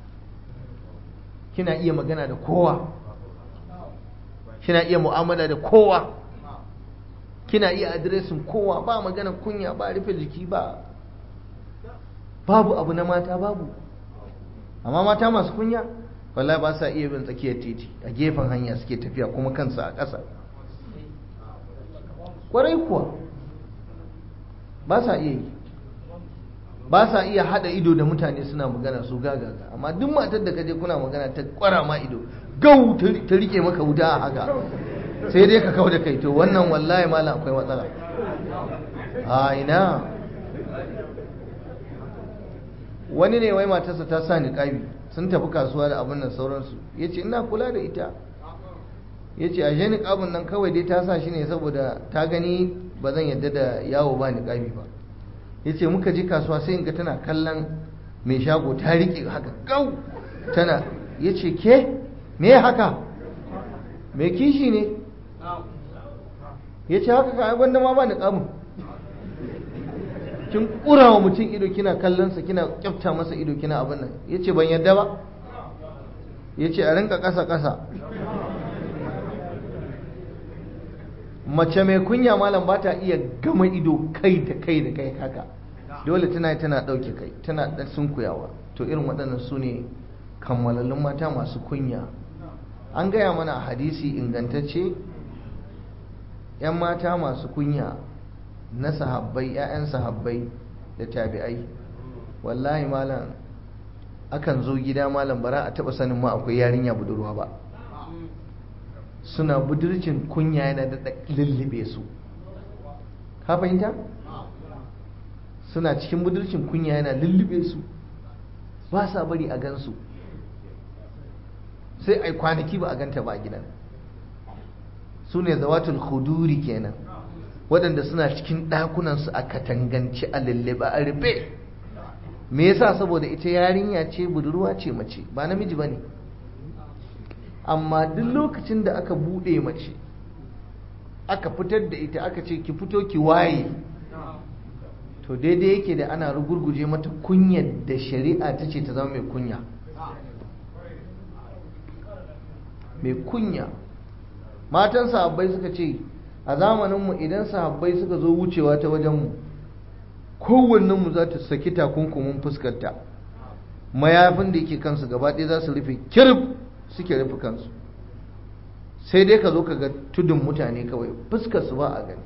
[SPEAKER 1] kina iya magana da kowa kina iya mu'amala da kowa kina iya adiresin kowa ba magana kunya ba rufe jiki ba babu abu na mata babu amma mata masu kunya wallahi ba sa iya bin tsakiyar titi a gefen hanya suke tafiya kuma kansu a ƙasa kwarai kuwa ba sa iya yi ba sa iya hada ido da mutane suna magana su gagaga amma duk matar da kaje kuna magana ta kwara ma ido gau ta rike maka wuta a haka sai dai ka kawo da kai to wannan wallahi malam akwai matsala a ina wani ne wai matarsa ta sa niƙabi sun tafi kasuwa da abin nan sauransu ya ce ina kula da ita ya ce ashe niƙabin nan kawai dai ta sa shi ne saboda ta gani ba zan yadda da yawo ba niƙabi ba ya ce muka ji kasuwa sai in ga tana kallon mai shago ta riƙe haka gau tana ya ce ke me haka mai kishi ne ya ce haka ka gwanda ma ba niƙabin kin ƙura wa mutum ido kina kallonsa kina kyafta masa ido kina abin nan ya ce ban yadda ba ya ce a rinka ƙasa-ƙasa mace mai kunya malam ba ta iya gama ido kai da kai da kai haka dole tana tana ɗauke kai tana ɗan sunkuyawa to irin waɗannan su ne kammalallun mata masu kunya an gaya mana a hadisi ingantacce 'yan mata masu kunya na sahabbai 'ya'yan sahabbai da tabi'ai wallahi malam akan zo gida malam bara a taɓa sanin ma akwai yarinya budurwa ba suna budurcin kunya yana da lullube su ka fahimta suna cikin budurcin kunya yana lullube su ba sa bari a gansu sai ai kwanaki ba a ganta ba a gidan su ne zawatul khuduri kenan waɗanda suna cikin ɗakunansu a katanganci a lullube a rufe me yasa saboda ita yarinya ce budurwa ce mace ba namiji ba ne amma duk lokacin da aka buɗe mace aka fitar da ita aka ce ki fito ki waye to daidai yake da ana rugurguje mata kunyar da shari'a ta ce ta zama mai kunya mai kunya matan sahabbai suka ce a zamaninmu idan sahabbai suka zo wucewa ta wajenmu kowannenmu za ta saki takunkumin fuskarta mayafin da yake kansu gaba ɗaya za su rufe kirif suke rufe kansu sai dai ka zo ka ga tudun mutane kawai fuskar su ba a gani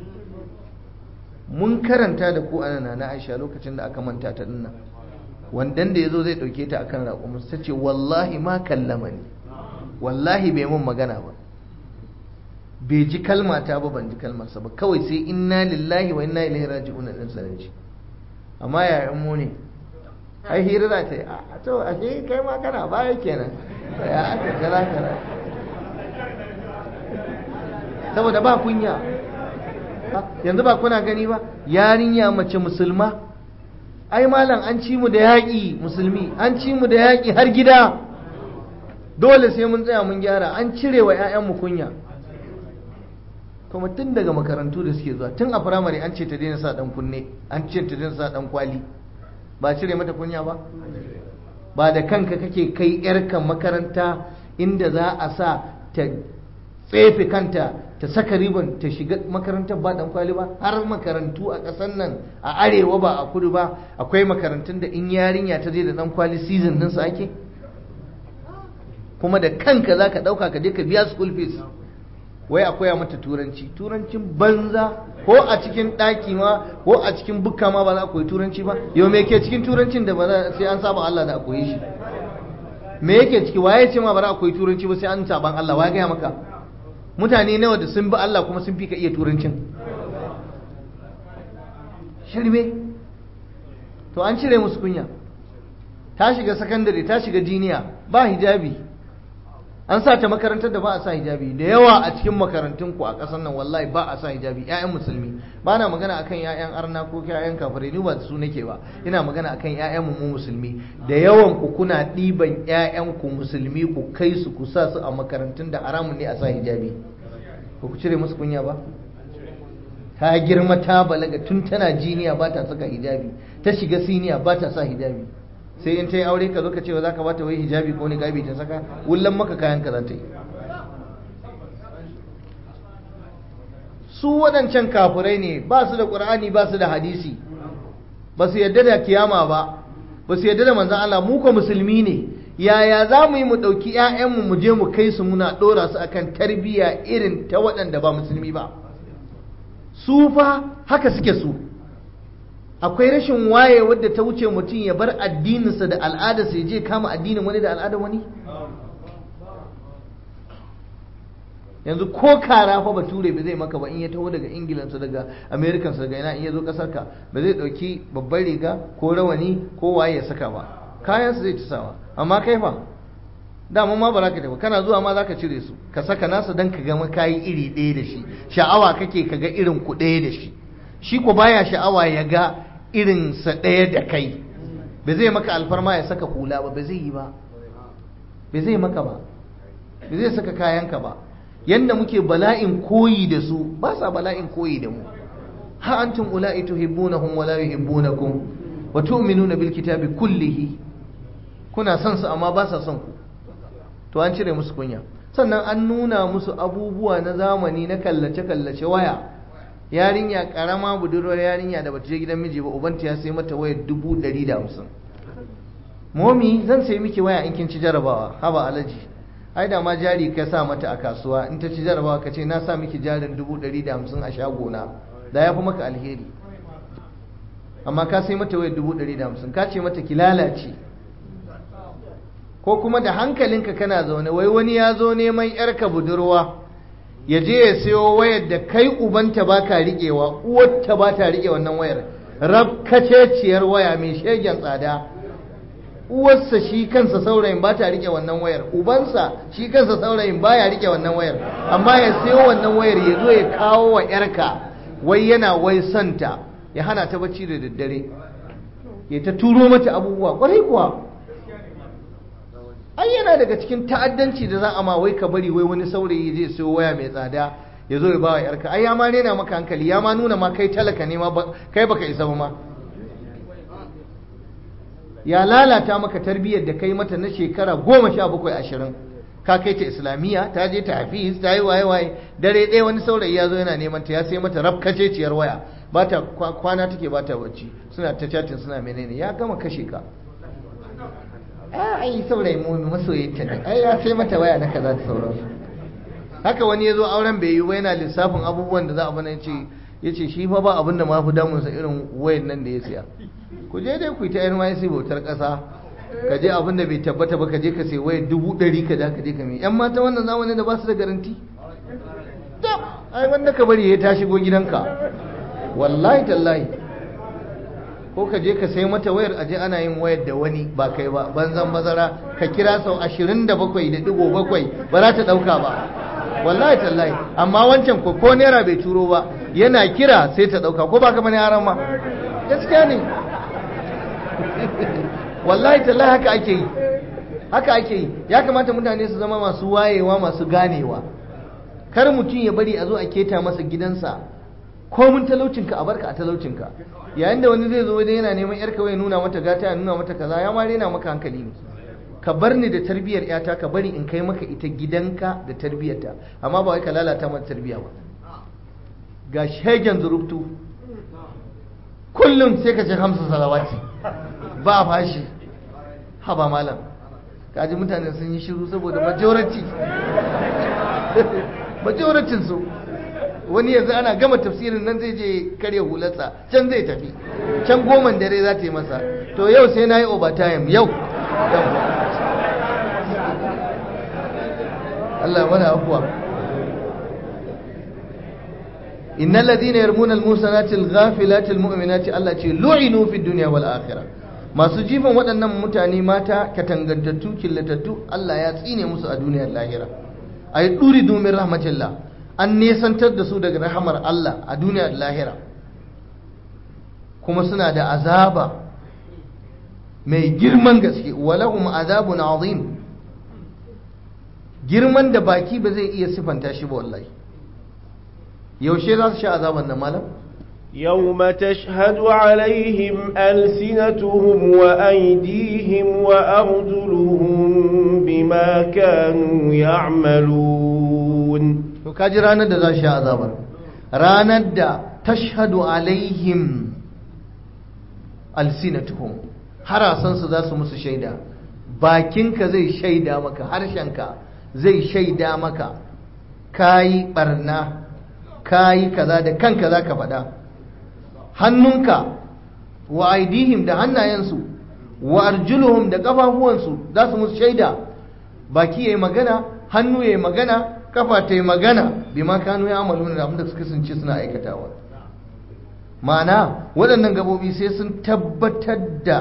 [SPEAKER 1] mun karanta da ku ana na aisha lokacin da aka manta ta dinnan wandan da ya zo zai ɗauke ta akan raƙumin ta ce wallahi ma kallama ne wallahi bai mun magana ba bai ji kalmata ba ban ji kalmarsa ba kawai sai inna lillahi wa inna ilaihi raji'un din sanarci amma yayan mu ne ai hira za ta yi a to ashe kai ma kana baya kenan ya aka kaza kaza saboda ba kunya yanzu ba kuna gani ba yarinya mace musulma ai malam an ci mu da yaƙi musulmi an ci mu da yaƙi har gida dole sai mun tsaya mun gyara an cire wa 'ya'yanmu kunya kuma tun daga makarantu da suke zuwa tun a firamare an ce ta daina sa dan kunne an ce ta daina sa dan kwali ba cire mata kunya ba ba da kanka kake kai yarka makaranta inda za a sa ta tsefe kanta ta saka riban ta shiga makarantar ba dan kwali ba har makarantu a ƙasar nan a arewa ba a kudu ba akwai makarantun da in yarinya ta je da dan kwali season din su ake kuma da kanka za ka ɗauka ka je ka biya school fees wai a koya mata turanci turancin banza ko a cikin ɗaki ma ko a cikin bukka ma ba za a koyi turanci ba yau me ke cikin turancin da ba za sai an saba Allah da a koyi shi me yake ciki waye ce ma ba za a koyi turanci ba sai an saban Allah waye gaya maka mutane nawa da sun bi Allah kuma sun fi ka iya turancin shirme to an cire musu kunya ta shiga sakandare ta shiga jiniya ba hijabi an sa ta makarantar da ba a sa hijabi da yawa a cikin makarantun ku a ƙasar nan wallahi ba a sa hijabi ƴaƴan musulmi ba na magana akan ƴaƴan arna ko ƴaƴan kafirai ni ba su nake ba ina magana akan ƴaƴan mu musulmi da yawan ku kuna ɗiban ƴaƴan ku musulmi ku kai su ku sa su a makarantun da haramun ne a sa hijabi ba ku cire musu kunya ba ta girma ta balaga tun tana jiniya ba ta saka hijabi ta shiga siniya ba ta sa hijabi sai in ta yi aure ka zo ka ce za ka bata wai hijabi ko niqabi ta saka wullan maka kayan ka za ta yi su waɗancan kafirai ne ba su da ƙur'ani ba su da hadisi ba su yadda da kiyama ba ba su yadda da manzan Allah mu ko musulmi ne yaya za mu yi mu ɗauki 'ya'yanmu mu je mu kai su muna ɗora su akan tarbiyya irin ta waɗanda ba musulmi ba su fa haka suke su akwai rashin waye wadda ta wuce mutum ya bar addininsa da al'adarsa ya je kama addinin wani da al'adar wani yanzu ko kara fa bature ba zai maka ba in ya taho daga ingilansa daga amerikansa daga ina in ya zo kasar ka ba zai dauki babbar riga ko rawani ko waye ya saka ba kayansa zai ci sawa amma kai fa dama ma ba za ka tafi kana zuwa ma za ka cire su ka saka nasa don ka gama kayi iri ɗaya da shi sha'awa kake ka ga irin ku ɗaya da shi shi ko baya sha'awa ya ga irinsa ɗaya da kai ba zai maka alfarma ya saka hula ba ba zai yi ba ba zai maka ba ba zai saka kayanka ba yanda muke bala'in koyi da su ba sa bala'in koyi da mu ha antum ula'i tuhibbunahum wa la yuhibbunakum wa tu'minuna bil kitabi kullihi kuna son su amma ba sa son ku to an cire musu kunya sannan an nuna musu abubuwa na zamani na kallace kallace waya yarinya karama budurwar yarinya da bata je gidan miji ba ubanta ya sai mata wayar dubu ɗari da hamsin momi zan sai miki waya in kin ci jarabawa haba alaji ai da ma jari ka sa mata a kasuwa in ta ci jarabawa ka ce na sa miki jarin dubu ɗari da hamsin a shagona da ya fi maka alheri amma ka sai mata wayar dubu ɗari da hamsin ka ce mata ki lalace ko kuma da hankalinka kana zaune wai wani ya zo neman yarka budurwa ya je ya sayo wayar da kai ubanta ba ka riƙewa uwarta ba ta riƙe wannan wayar rabkaceciyar waya mai shegen tsada uwarsa shi kansa saurayin ba ta riƙe wannan wayar ubansa shi kansa saurayin ba ya riƙe wannan wayar amma ya sayo wannan wayar ya zo ya kawo wa yarka wai yana wai santa ya hana ta bacci da daddare ya ta turo mata abubuwa kwarai kuwa ai yana daga cikin ta'addanci da za a ma wai ka bari wai wani saurayi zai sayo waya mai tsada ya zo ya bawa yarka ai ya ma rena maka hankali ya ma nuna ma kai talaka ne ma kai baka isa ba ma ya lalata maka tarbiyyar da kai mata na shekara goma sha bakwai ashirin ka kai ta islamiyya ta je ta hafiz ta yi waye waye dare ɗaya wani saurayi ya zo yana neman ta ya sai mata rafkaceciyar waya ba ta kwana take ba ta bacci suna ta chatin suna menene ya gama kashe ka ai saurayi mu masoyinta ne ai ya sai mata waya na kaza da sauransu haka wani ya zo auren bai yi ba yana lissafin abubuwan da za a bana ce ya ce shi fa ba abin da ma fi damunsa irin wayan nan da ya siya ku je dai ku yi ta NYC bautar ƙasa ka je abin da bai tabbata ba ka je ka sai wayar dubu ɗari ka ka je ka mai yan mata wannan zamanin da ba su da garanti ai wanda ka bari ya ta shigo gidanka wallahi tallahi ko ka je ka sai mata wayar aje ana yin wayar da wani ba kai ba banzan bazara ka kira sau ashirin da bakwai da digo bakwai ba za ta ɗauka ba wallahi tallahi amma wancan ko ko naira bai turo ba yana kira sai ta ɗauka ko ba ka bane haram ma gaskiya ne wallahi tallahi haka ake yi haka ake yi ya kamata mutane su zama masu wayewa masu ganewa kar mutum ya bari a zo a keta masa gidansa ko mun talaucinka a barka a talaucinka yayin da wani zai zo wajen yana neman yar kawai nuna mata gata ya nuna mata kaza ya ma rena maka hankali ne ka bar ni da tarbiyyar yata ka bari in kai maka ita gidanka da tarbiyyarta amma ba wai ka lalata mata tarbiyya ba ga shegen zurubtu kullum sai ka ce hamsa salawati ba fashi haba malam kaji mutane sun yi shiru saboda majority majoratin su wani yanzu ana gama tafsirin nan zai je karya hularsa can zai tafi can goman dare za ta yi masa to yau sai na yi overtime yau Allah mana afuwa innal ladina yarmuna al-musanati al-ghafilati al-mu'minati Allah ce lu'inu fi dunya wal akhirah masu jifan waɗannan mutane mata katangantattu killatattu Allah ya tsine musu a duniyar lahira ay duridu min rahmatillah an nesantar da su daga rahamar Allah a duniyar lahira kuma suna da azaba mai girman gaske walahum azabun azim girman da baki ba zai iya sifanta shi ba wallahi yaushe za su sha azaban nan malam
[SPEAKER 2] يوم تشهد عليهم ألسنتهم وأيديهم وأرجلهم بما كانوا يعملون
[SPEAKER 1] to kaji ranar da za sha azabar ranar da tashhadu alaihim alsinatuhum harasansu za su musu shaida bakinka zai shaida maka harshenka zai shaida maka kayi barna kayi kaza da kanka za ka faɗa hannunka wa aidihim da hannayensu wa arjuluhum da ƙafafuwansu za su musu shaida baki ya yi magana hannu ya yi magana kafa ta yi magana bi ma kanu ya amalu da abinda suka kasance suna aikatawa ma'ana waɗannan gabobi sai sun tabbatar da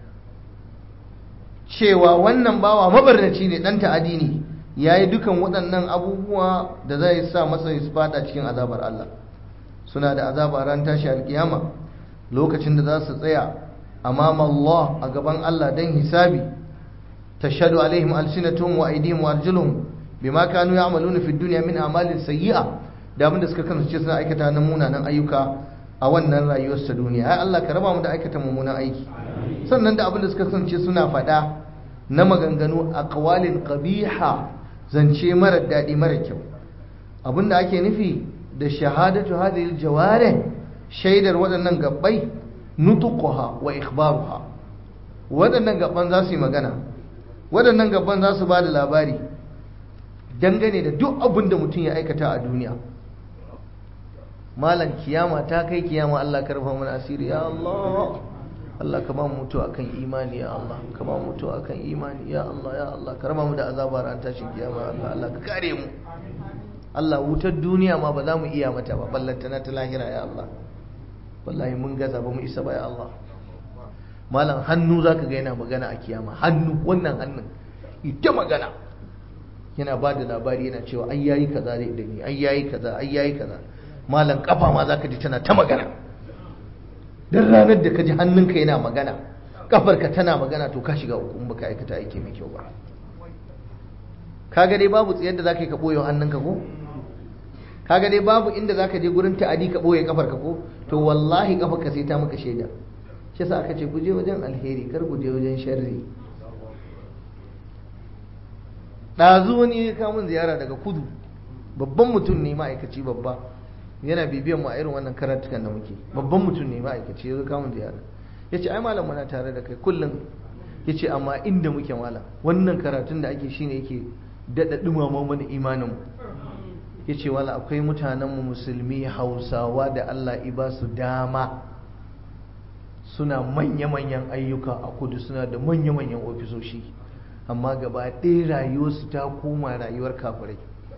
[SPEAKER 1] cewa wannan bawa mabarnaci ne ɗan ta'adi ne ya yi dukan waɗannan abubuwa da zai sa masa su fada cikin azabar Allah suna da azaba ran tashi alkiyama lokacin da za su tsaya amama Allah a gaban Allah don hisabi tashhadu alaihim alsinatuhum wa aydihim wa arjuluhum bima kanu ya'maluna fi dunya min a'malin sayyi'a da abinda suka kasance suna aikata na munanan ayyuka a wannan rayuwar ta duniya ai Allah ka raba mu da aikata mummunan aiki sannan da abinda suka kasance suna faɗa na maganganu aqwalin qabiha zance mara daɗi mara kyau abinda ake nufi da shahadatu hadhihi aljawarih shaidar waɗannan gabbai nutuquha wa ikhbaruha waɗannan gabban za su yi magana waɗannan gabban za su ba da labari dangane da duk abin da mutum ya aikata a duniya malam kiyama ta kai kiyama Allah karfa mana asiri ya Allah Allah ka ba mu mutuwa akan imani ya Allah ka ba mu mutuwa akan imani ya Allah ya Allah ka raba mu da azabar ran tashin kiyama Allah Allah ka kare mu Allah wutar duniya ma ba za mu iya mata ba ballanta na ta lahira ya Allah wallahi mun gaza ba mu isa ba ya Allah malam hannu zaka ga yana magana a kiyama hannu wannan hannun ita magana yana ba da labari yana cewa ai yayi kaza da ni ai yayi kaza ai yayi kaza malam kafa ma zaka ji tana ta magana dan ranar da ka ji hannunka yana magana kafarka tana magana to ka shiga uku in baka aikata aiki mai kyau ba kaga dai babu tsayar da zaka yi ka boye hannunka ko kaga dai babu inda zaka je gurin ta'adi ka boye kafarka ko to wallahi kafarka sai ta maka shaida shi yasa aka ce ku je wajen alheri kar ku je wajen sharri ɗazu wani ya kawo min ziyara daga kudu babban mutum ne ma'aikaci babba yana bibiyan mu a irin wannan karatukan da muke babban mutum ne ma'aikaci ya zo kawo min ziyara ya ce ai malam muna tare da kai kullum ya ce amma inda muke mala wannan karatun da ake shine yake daɗa ɗumama mana imaninmu ya ce wala akwai mutanenmu musulmi hausawa da allah iba su dama suna manya-manyan ayyuka a kudu suna da manya-manyan ofisoshi amma gaba ɗaya rayuwarsu ta koma rayuwar kafirai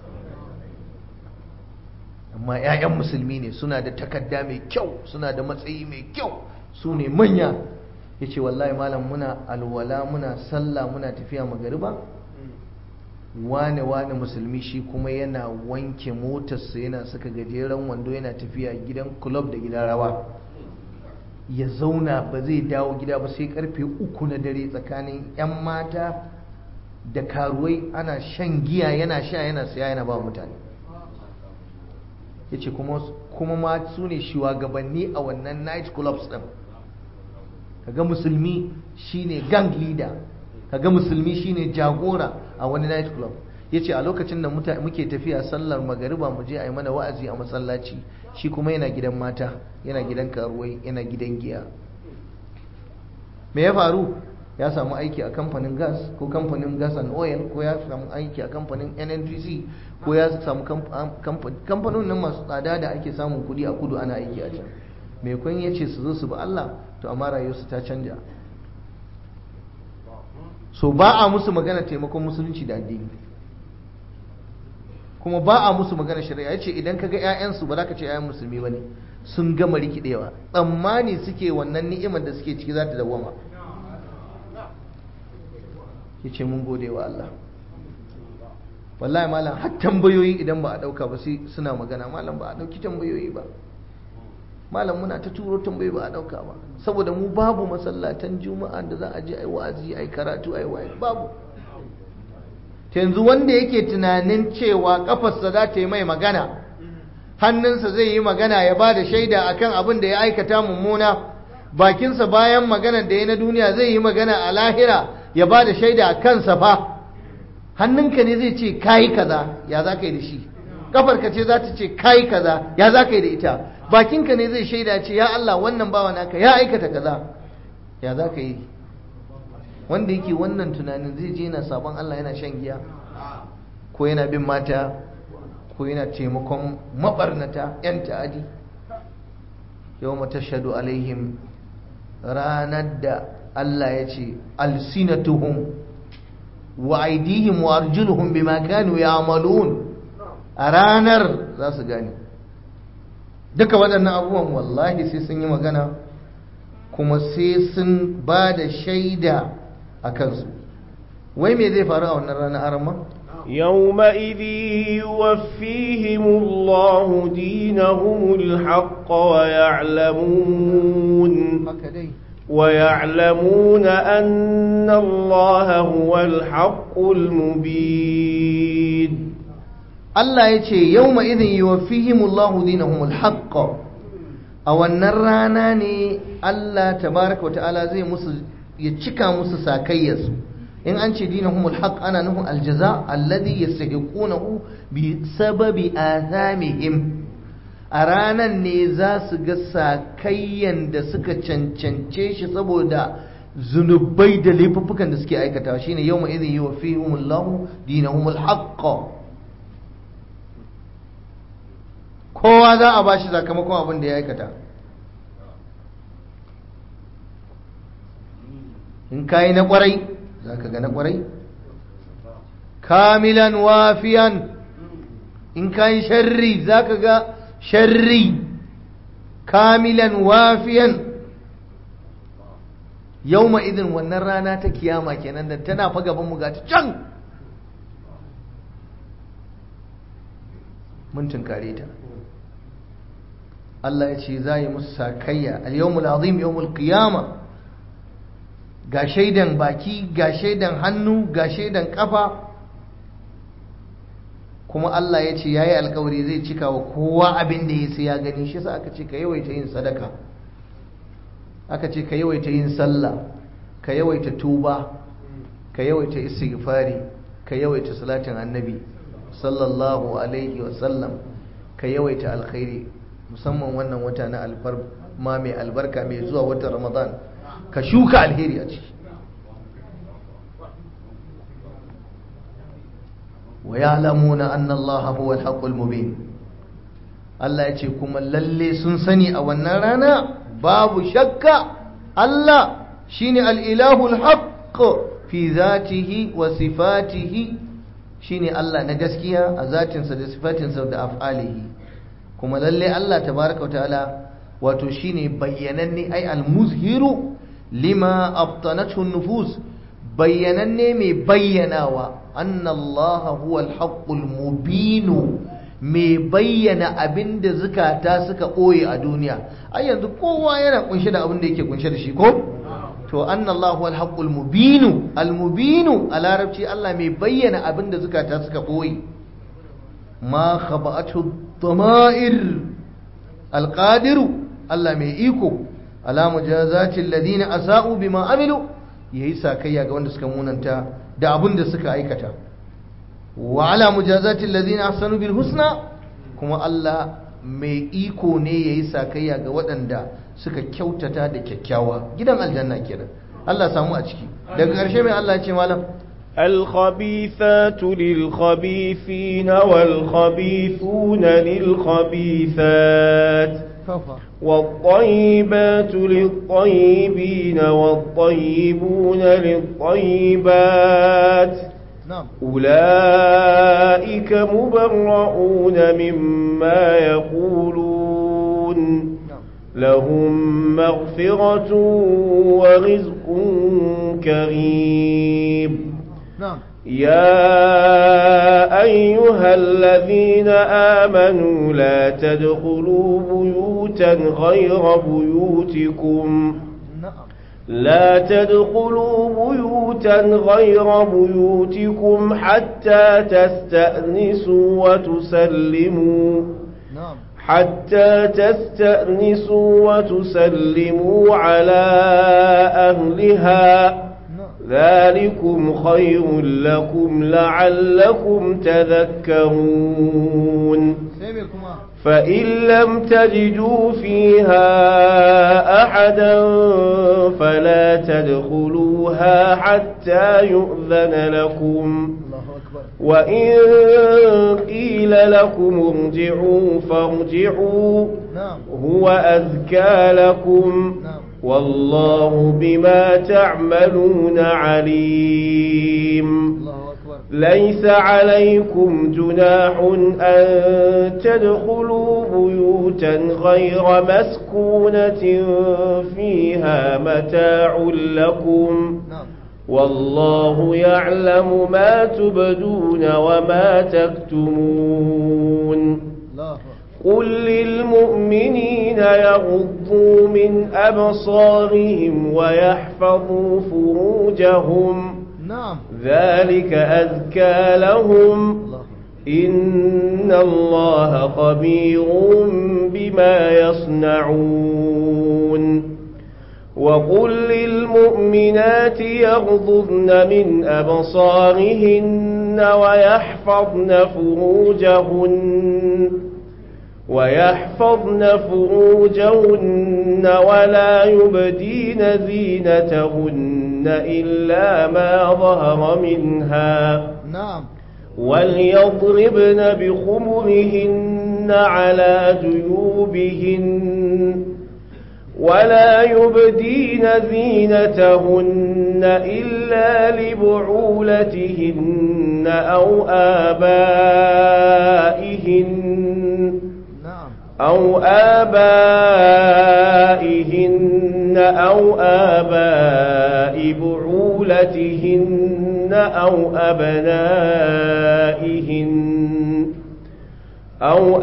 [SPEAKER 1] amma 'ya'yan musulmi ne suna da takarda mai kyau suna da matsayi mai kyau su ne manya ya ce wallahi malam muna alwala muna sallah muna tafiya magariba wane wane musulmi shi kuma yana wanke motarsa yana saka gajeren wando yana tafiya gidan club da gidan rawa ya zauna ba zai dawo gida ba sai karfe uku na dare tsakanin 'yan mata da karuwai ana shan giya yana sha yana siya yana ba mutane ya ce kuma ma su ne shugabanni a wannan night clubs din kaga musulmi shine gang leader kaga musulmi shine jagora a wani night club yace a lokacin da muke tafiya sallar magariba mu je a yi mana wa'azi a masallaci shi kuma yana gidan mata yana gidan karuwai yana gidan giya me ya faru ya samu aiki a kamfanin gas ko kamfanin gas and oil ko ya samu aiki a kamfanin nnpc ko ya samu kamfanin nan masu tsada da ake samun kudi a kudu ana aiki a can mai kun ya ce su zo su ba Allah to amma rayuwarsu ta canja so ba a musu magana taimakon musulunci da addini kuma ba a musu magana shari'a ya ce idan ka ga 'ya'yansu ba za ka ce 'ya'yan musulmi ba ne sun gama rikidewa tsammani suke wannan ni'imar da suke ciki za ta dawama ya ce mun gode wa Allah wallahi malam har tambayoyi idan ba a dauka ba sai suna magana malam ba a dauki tambayoyi ba malam muna ta turo tambayoyi ba a dauka ba saboda mu babu masallatan juma'a da za a je ai wa'azi ai karatu ai waye babu yanzu wanda yake tunanin cewa kafarsa za ta yi mai magana hannunsa zai yi magana ya ba da shaida akan abin da ya aikata mummuna bakinsa bayan maganar da ya na duniya zai yi magana a lahira ya ba da shaida a kansa fa hannunka ne zai ce kayi kaza ya za ka yi da shi kafarka ce za ta ce kayi kaza ya za ka yi da ita bakinka ne zai shaida ce ya Allah wannan bawa naka ya aikata kaza ya za ka yi wanda yake wannan tunanin zai je yana sabon Allah yana shan giya ko yana bin mata ko yana taimakon mabarnata 'yan ta'adi yau matashadu alaihim ranar da Allah ya ce alsinatuhum wa aidihim wa arjuluhum bima kanu ya'malun a ranar za su gane duka waɗannan abubuwan wallahi sai sun yi magana kuma sai sun ba da shaida a kansu wai me zai faru a wannan ranar arama
[SPEAKER 2] يومئذ يوفيهم الله دينهم الحق ويعلمون ويعلمون أن الله هو الحق المبين
[SPEAKER 1] الله يتي يومئذ يوفيهم الله دينهم الحق أو النراناني الله تبارك وتعالى زي مسل يتشكى مسل ساكيس in an ce dinahumul haq ana nufin aljaza alladhi yastahiqunahu bi sababi athamihim a ranan ne za su ga sakayyan da suka cancance shi saboda zunubai da laifuffukan da suke aikatawa shine yawma idhin yuwaffihumullahu dinahumul haqq kowa za a bashi sakamakon abin da ya aikata in kayi na kwarai za ka ga na kwarai kamilan wafiyan in ka yi sharri za ka ga sharri kamilan wafiyan yau idin wannan rana ta kiyama kenan da tana fa gaban mu gata can mun tunkare ta Allah ya ce za yi musu sakayya al-yawmul azim yawmul qiyama ga shaidan baki ga shaidan hannu ga shaidan kafa kuma Allah ya ce ya yi alkawari zai cika wa kowa abin da ya sai ya gani shi sa aka ce ka yawaita yin sadaka aka ce ka yawaita yin sallah ka yawaita tuba ka yawaita istighfari ka yawaita salatin annabi sallallahu alaihi wasallam ka yawaita alkhairi musamman wannan wata na alfarma mai albarka mai zuwa watan ramadan ka shuka alheri a ciki wa ya'lamuna anna Allah huwa al-haqqul mubin Allah ya ce kuma lalle sun sani a wannan rana babu shakka Allah shine al-ilahu al-haqq fi zatihi wa sifatihi shine Allah na gaskiya a zatinsa da sifatinsa da af'alihi kuma lalle Allah tabaraka ta'ala wato shine bayyananne ai al-muzhiru lima abtanathu nufus bayyananne mai bayyanawa anna Allah huwa al-haqqul mubin mai bayyana abinda zukata suka ɓoye a duniya ai yanzu kowa yana kunshe da abin da yake kunshe da shi ko to anna Allah huwa al-haqqul mubin al-mubin a larabci Allah mai bayyana abinda zukata suka ɓoye ma khaba'atu dama'ir al-qadiru Allah mai iko ala mujazati alladhina asa'u bima amilu yayi sakayya ga wanda suka munanta da abin da suka aikata wa ala mujazati alladhina ahsanu bil husna kuma Allah mai iko ne yayi sakayya ga waɗanda suka kyautata da kyakkyawa gidan aljanna kenan Allah samu a ciki daga ƙarshe mai Allah ya ce malam
[SPEAKER 2] الخبيثات للخبيثين والخبيثون للخبيثات والطيبات للطيبين والطيبون للطيبات
[SPEAKER 1] نعم
[SPEAKER 2] أولئك مبرؤون مما يقولون
[SPEAKER 1] نعم
[SPEAKER 2] لهم مغفرة ورزق كريم
[SPEAKER 1] نعم
[SPEAKER 2] يا أيها الذين آمنوا لا تدخلوا بيوتا غير بيوتكم
[SPEAKER 1] نعم
[SPEAKER 2] لا تدخلوا بيوتا غير بيوتكم حتى تستأنسوا وتسلموا
[SPEAKER 1] نعم
[SPEAKER 2] حتى تستأنسوا وتسلموا على أهلها
[SPEAKER 1] نعم
[SPEAKER 2] ذلكم خير لكم لعلكم تذكرون
[SPEAKER 1] سيبكما
[SPEAKER 2] فإن لم تجدوا فيها أحدا فلا تدخلوها حتى يؤذن لكم
[SPEAKER 1] الله أكبر
[SPEAKER 2] وإن قيل لكم ارجعوا فارجعوا
[SPEAKER 1] نعم
[SPEAKER 2] هو أذكى لكم
[SPEAKER 1] نعم
[SPEAKER 2] والله بما تعملون عليم
[SPEAKER 1] الله أكبر
[SPEAKER 2] ليس عليكم جناح أن تدخلوا بيوتا غير مسكونة فيها متاع لكم
[SPEAKER 1] نعم
[SPEAKER 2] والله يعلم ما تبدون وما تكتمون
[SPEAKER 1] الله أكبر
[SPEAKER 2] قل للمؤمنين يغضوا من أبصارهم ويحفظوا فروجهم
[SPEAKER 1] نعم
[SPEAKER 2] ذلك أذكى لهم
[SPEAKER 1] الله
[SPEAKER 2] إن الله خبير بما يصنعون وقل للمؤمنات يغضضن من أبصارهن ويحفظن فروجهن ويحفظن فروجهن ولا يبدين زينتهن إلا ما ظهر منها
[SPEAKER 1] نعم
[SPEAKER 2] وليضربن بخمرهن على جيوبهن ولا يبدين زينتهن إلا لبعولتهن أو آبائهن
[SPEAKER 1] نعم
[SPEAKER 2] أو آبائهن أو آباء بعولتهن أو أبنائهن أو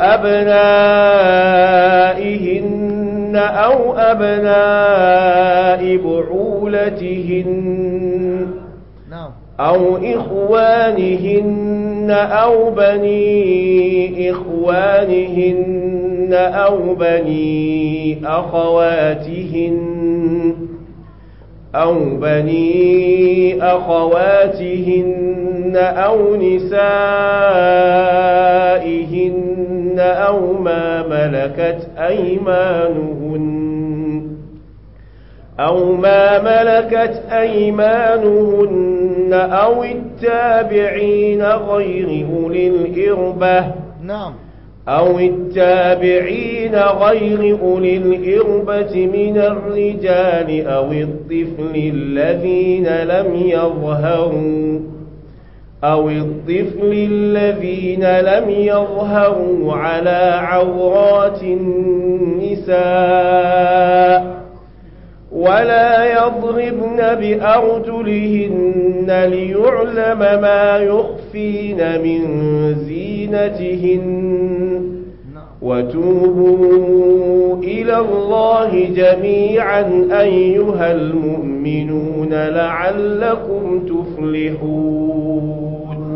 [SPEAKER 2] أبنائهن أو أبناء بعولتهن
[SPEAKER 1] نعم
[SPEAKER 2] أو إخوانهن أو بني إخوانهن أو بني أخواتهن أو بني أخواتهن أو نسائهن أو ما ملكت أيمانهن أو ما ملكت أيمانهن أو التابعين غير أولي الإربة
[SPEAKER 1] na'am
[SPEAKER 2] أو التابعين غير أولي الإربة من الرجال أو الطفل الذين لم يظهروا أو الطفل الذين لم يظهروا على عورات النساء ولا يضربن بأرجلهن ليعلم ما يخفين من زينتهن وتوبوا إلى الله جميعا أيها المؤمنون لعلكم تفلحون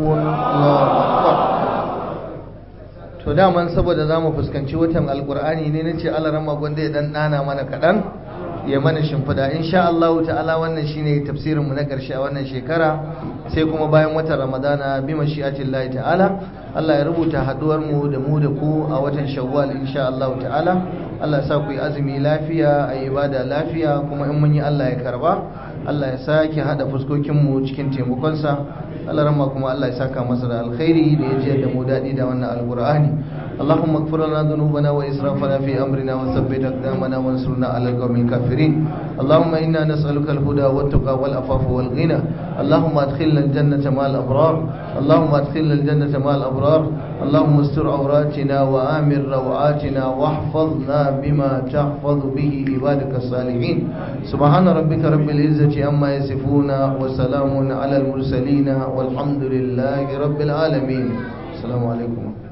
[SPEAKER 1] to daman saboda za mu fuskanci watan alkur'ani ne nace Allah rama gwanda ya dan dana mana kaɗan ya mana shimfida insha Allah ta'ala wannan shine tafsirinmu na ƙarshe a wannan shekara sai kuma bayan watan ramadana bi mashi'atillahi ta'ala Allah ya rubuta haduwar mu da mu da ku a watan shawwal insha Allah ta'ala Allah ya sa ku yi azumi lafiya a yi ibada lafiya kuma in mun yi Allah ya karba Allah ya sake hada fuskokin mu cikin taimakonsa Allah ramma kuma Allah ya saka masa da alkhairi da ya jiyar da mu daɗi da wannan alqur'ani اللهم اغفر لنا ذنوبنا وإسرافنا في أمرنا وثبت أقدامنا وانصرنا على القوم الكافرين اللهم إنا نسألك الهدى والتقى والعفاف والغنى اللهم أدخلنا الجنة مع الأبرار اللهم أدخلنا الجنة مع الأبرار اللهم استر عوراتنا وآمن روعاتنا واحفظنا بما تحفظ به عبادك الصالحين سبحان ربك رب العزة عما يصفون وسلام على المرسلين والحمد لله رب العالمين السلام عليكم